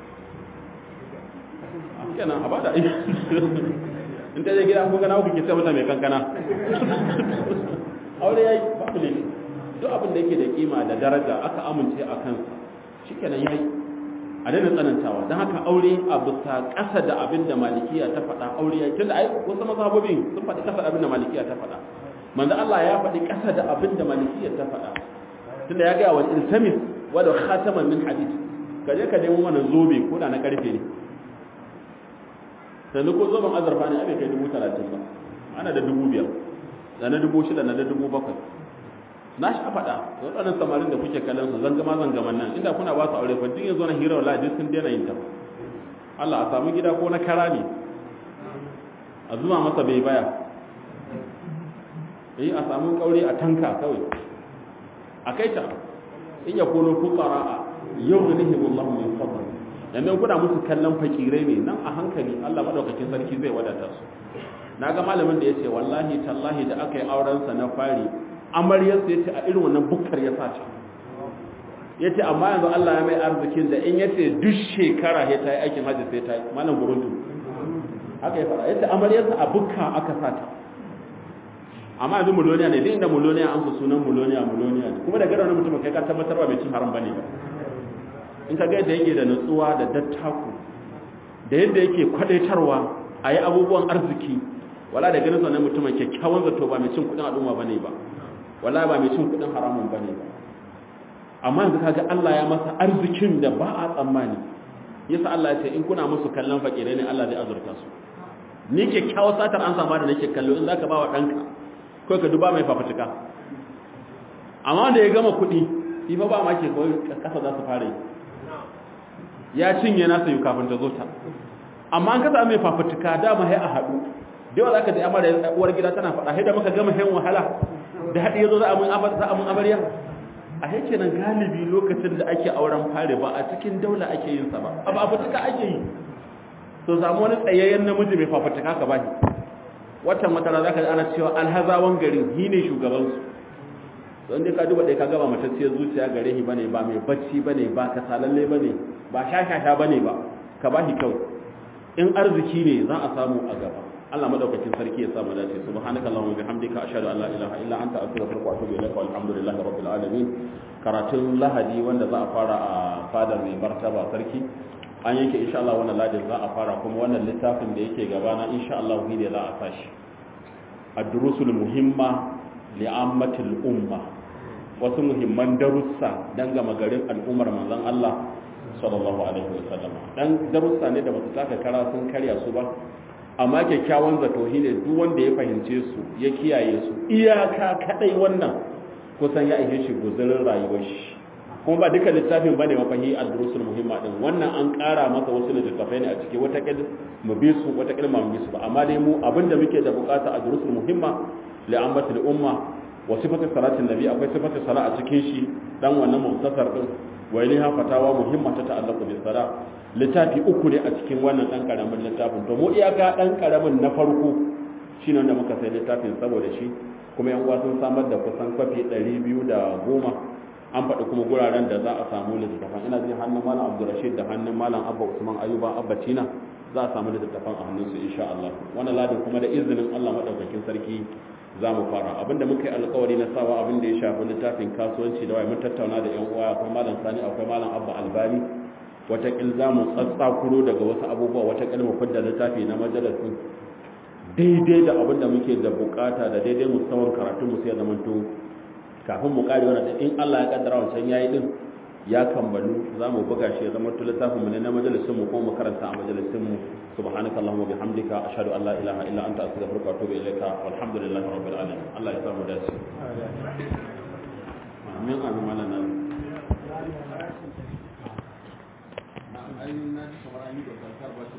kenan a bada in ta je gida ko gana ku ke sai mata mai kankana aure yayi babu laifi duk abin da yake da kima da daraja aka amince a kansa shikenan yayi a daina tsanantawa don haka aure a bisa ƙasa da abin da malikiya ta faɗa aure yayi tunda ai wasu mazhabobin sun faɗi ƙasa da abin da malikiya ta faɗa manzo Allah ya faɗi ƙasa da abin da malikiya ta faɗa tunda ya ga wa iltamis wa da khataman min hadid ka je ka nemo mana zobe ko da na karfe ne sannan ko zoben azurfa ne abin kai dubu talatin ba ana da dubu biyar da na dubu shida na da dubu bakwai na sha faɗa waɗannan samarin da kuke kallon su zangama zangaman nan inda kuna ba su aure fa duk yanzu na hira wala duk sun daina yin ta Allah a samu gida ko na kara ne a zuma masa bai baya eh a samu kaure a tanka kawai a kai ta in ya kono fuqara yughnihim Allah min fadl yanzu kuna musu kallon fakirai ne nan a hankali Allah madaukakin sarki zai wadata su na ga malamin da ya ce wallahi tallahi da aka yi aurensa na fari amaryarsa ya ce a irin wannan bukkar ya sace ya ce amma yanzu Allah ya mai arzikin da in ya ce duk shekara ya ta yi aikin hajji sai ta yi malam burundu haka ya fara ya ce amaryarsa a bukka aka sata amma yanzu muloniya ne duk inda muloniya an su sunan muloniya muloniya ne kuma da gara wani mutum kai ka tabbatar ba mai cin haram bane ba in ka ga yadda yake da nutsuwa da dattaku da yadda yake kwadaitarwa a yi abubuwan arziki wala da ganin sanar mutumin kyakkyawan zato ba mai cin kudin al'umma bane ba wala ba mai cin kudin haramun bane ba amma yanzu kaga Allah ya masa arzikin da ba a tsammani yasa Allah ya ce in kuna musu kallon fakirai ne Allah zai azurta su ni kyakkyawar satar an sama da nake kallo in zaka ba wa danka ko ka duba mai fafutuka amma da ya gama kuɗi shi fa ba ma ke kawai kasa za su fara yi ya cinye nasa yi kafin ta zo ta amma an kasa mai fafutuka dama sai a haɗu da yawa za ka ji amara uwar gida tana faɗa sai da muka gama hen wahala da haɗi ya zo za a mun amarya a yake nan galibi lokacin da ake auren fare ba a cikin daula ake yin sa ba a fafutuka ake yi so samu wani tsayayyen namiji mai fafutuka ka bashi watan wata za ka ji ana cewa alhazawan garin hi ne shugabansu don dai ka duba ɗaya ka gaba matacciyar zuciya gare shi bane ba mai bacci bane ba kasalalle bane ba shashasha bane ba ka bashi kyau in arziki ne za a samu a gaba Allah madaukakin sarki ya samu dace subhanaka allahumma bihamdika ashhadu an la ilaha illa anta astaghfiruka wa atubu ilaika walhamdulillahi rabbil alamin karatun lahadi wanda za a fara a fadar mai martaba sarki an yanke insha Allah wannan ladin za a fara kuma wannan littafin da yake gabana insha Allah ne za a sashi ad-durusul muhimma li'ammatil umma wasu muhimman darussa dan gama garin al'ummar manzon Allah sallallahu alaihi wasallam dan darussa ne da basu taka kara sun karya su ba amma kyakkyawan zato ne duk wanda ya fahimce su ya kiyaye su iyaka kadai wannan kusan ya ishe shi guzurin rayuwar shi kuma ba duka littafin bane mafahi ad-durusul muhimma din wannan an ƙara masa wasu littattafai ne a ciki wata kil mu bi su wata kil mu bi su ba amma dai mu abinda muke da bukata ad-durusul muhimma li ammatil umma wa sifatu salatin nabi akwai sifatu sala a cikin shi dan wannan muktasar din wa ilaha fatawa muhimma ta ta'allaqu bis sala littafi uku ne a cikin wannan dan karamin littafin to mu iyaka dan karamin na farko shine wanda muka sai littafin saboda shi kuma yan uwa sun samar da kusan kwafi 210 an faɗi kuma guraren da za a samu littattafan ina jin hannun malam abdurrashid da hannun malam abba usman ayuba abba tina za a samu littattafan a hannunsu insha Allah wannan ladin kuma da izinin Allah madaukakin sarki za mu fara abinda muka yi alkawari na sawa abin da ya shafi littafin kasuwanci da wai mun tattauna da yan uwa akwai malam sani akwai malam abba albani watakil za mu tsatsakuro daga wasu abubuwa watakil mu fidda littafi na majalisin daidai da abin da muke da bukata da daidai musamman karatun mu sai ya zama to kafin mu kare wannan in Allah ya kaddara wancan yayi din ya kammalu za mu buga shi ya zama to littafin mu ne na majalisin mu ko mu karanta a majalisin mu سبحانك اللهم وبحمدك أشهد أن لا إله إلا أنت أستغفرك وأتوب إليك والحمد لله رب العالمين الله يسلم داسي آمين آمين مالنا نعم أين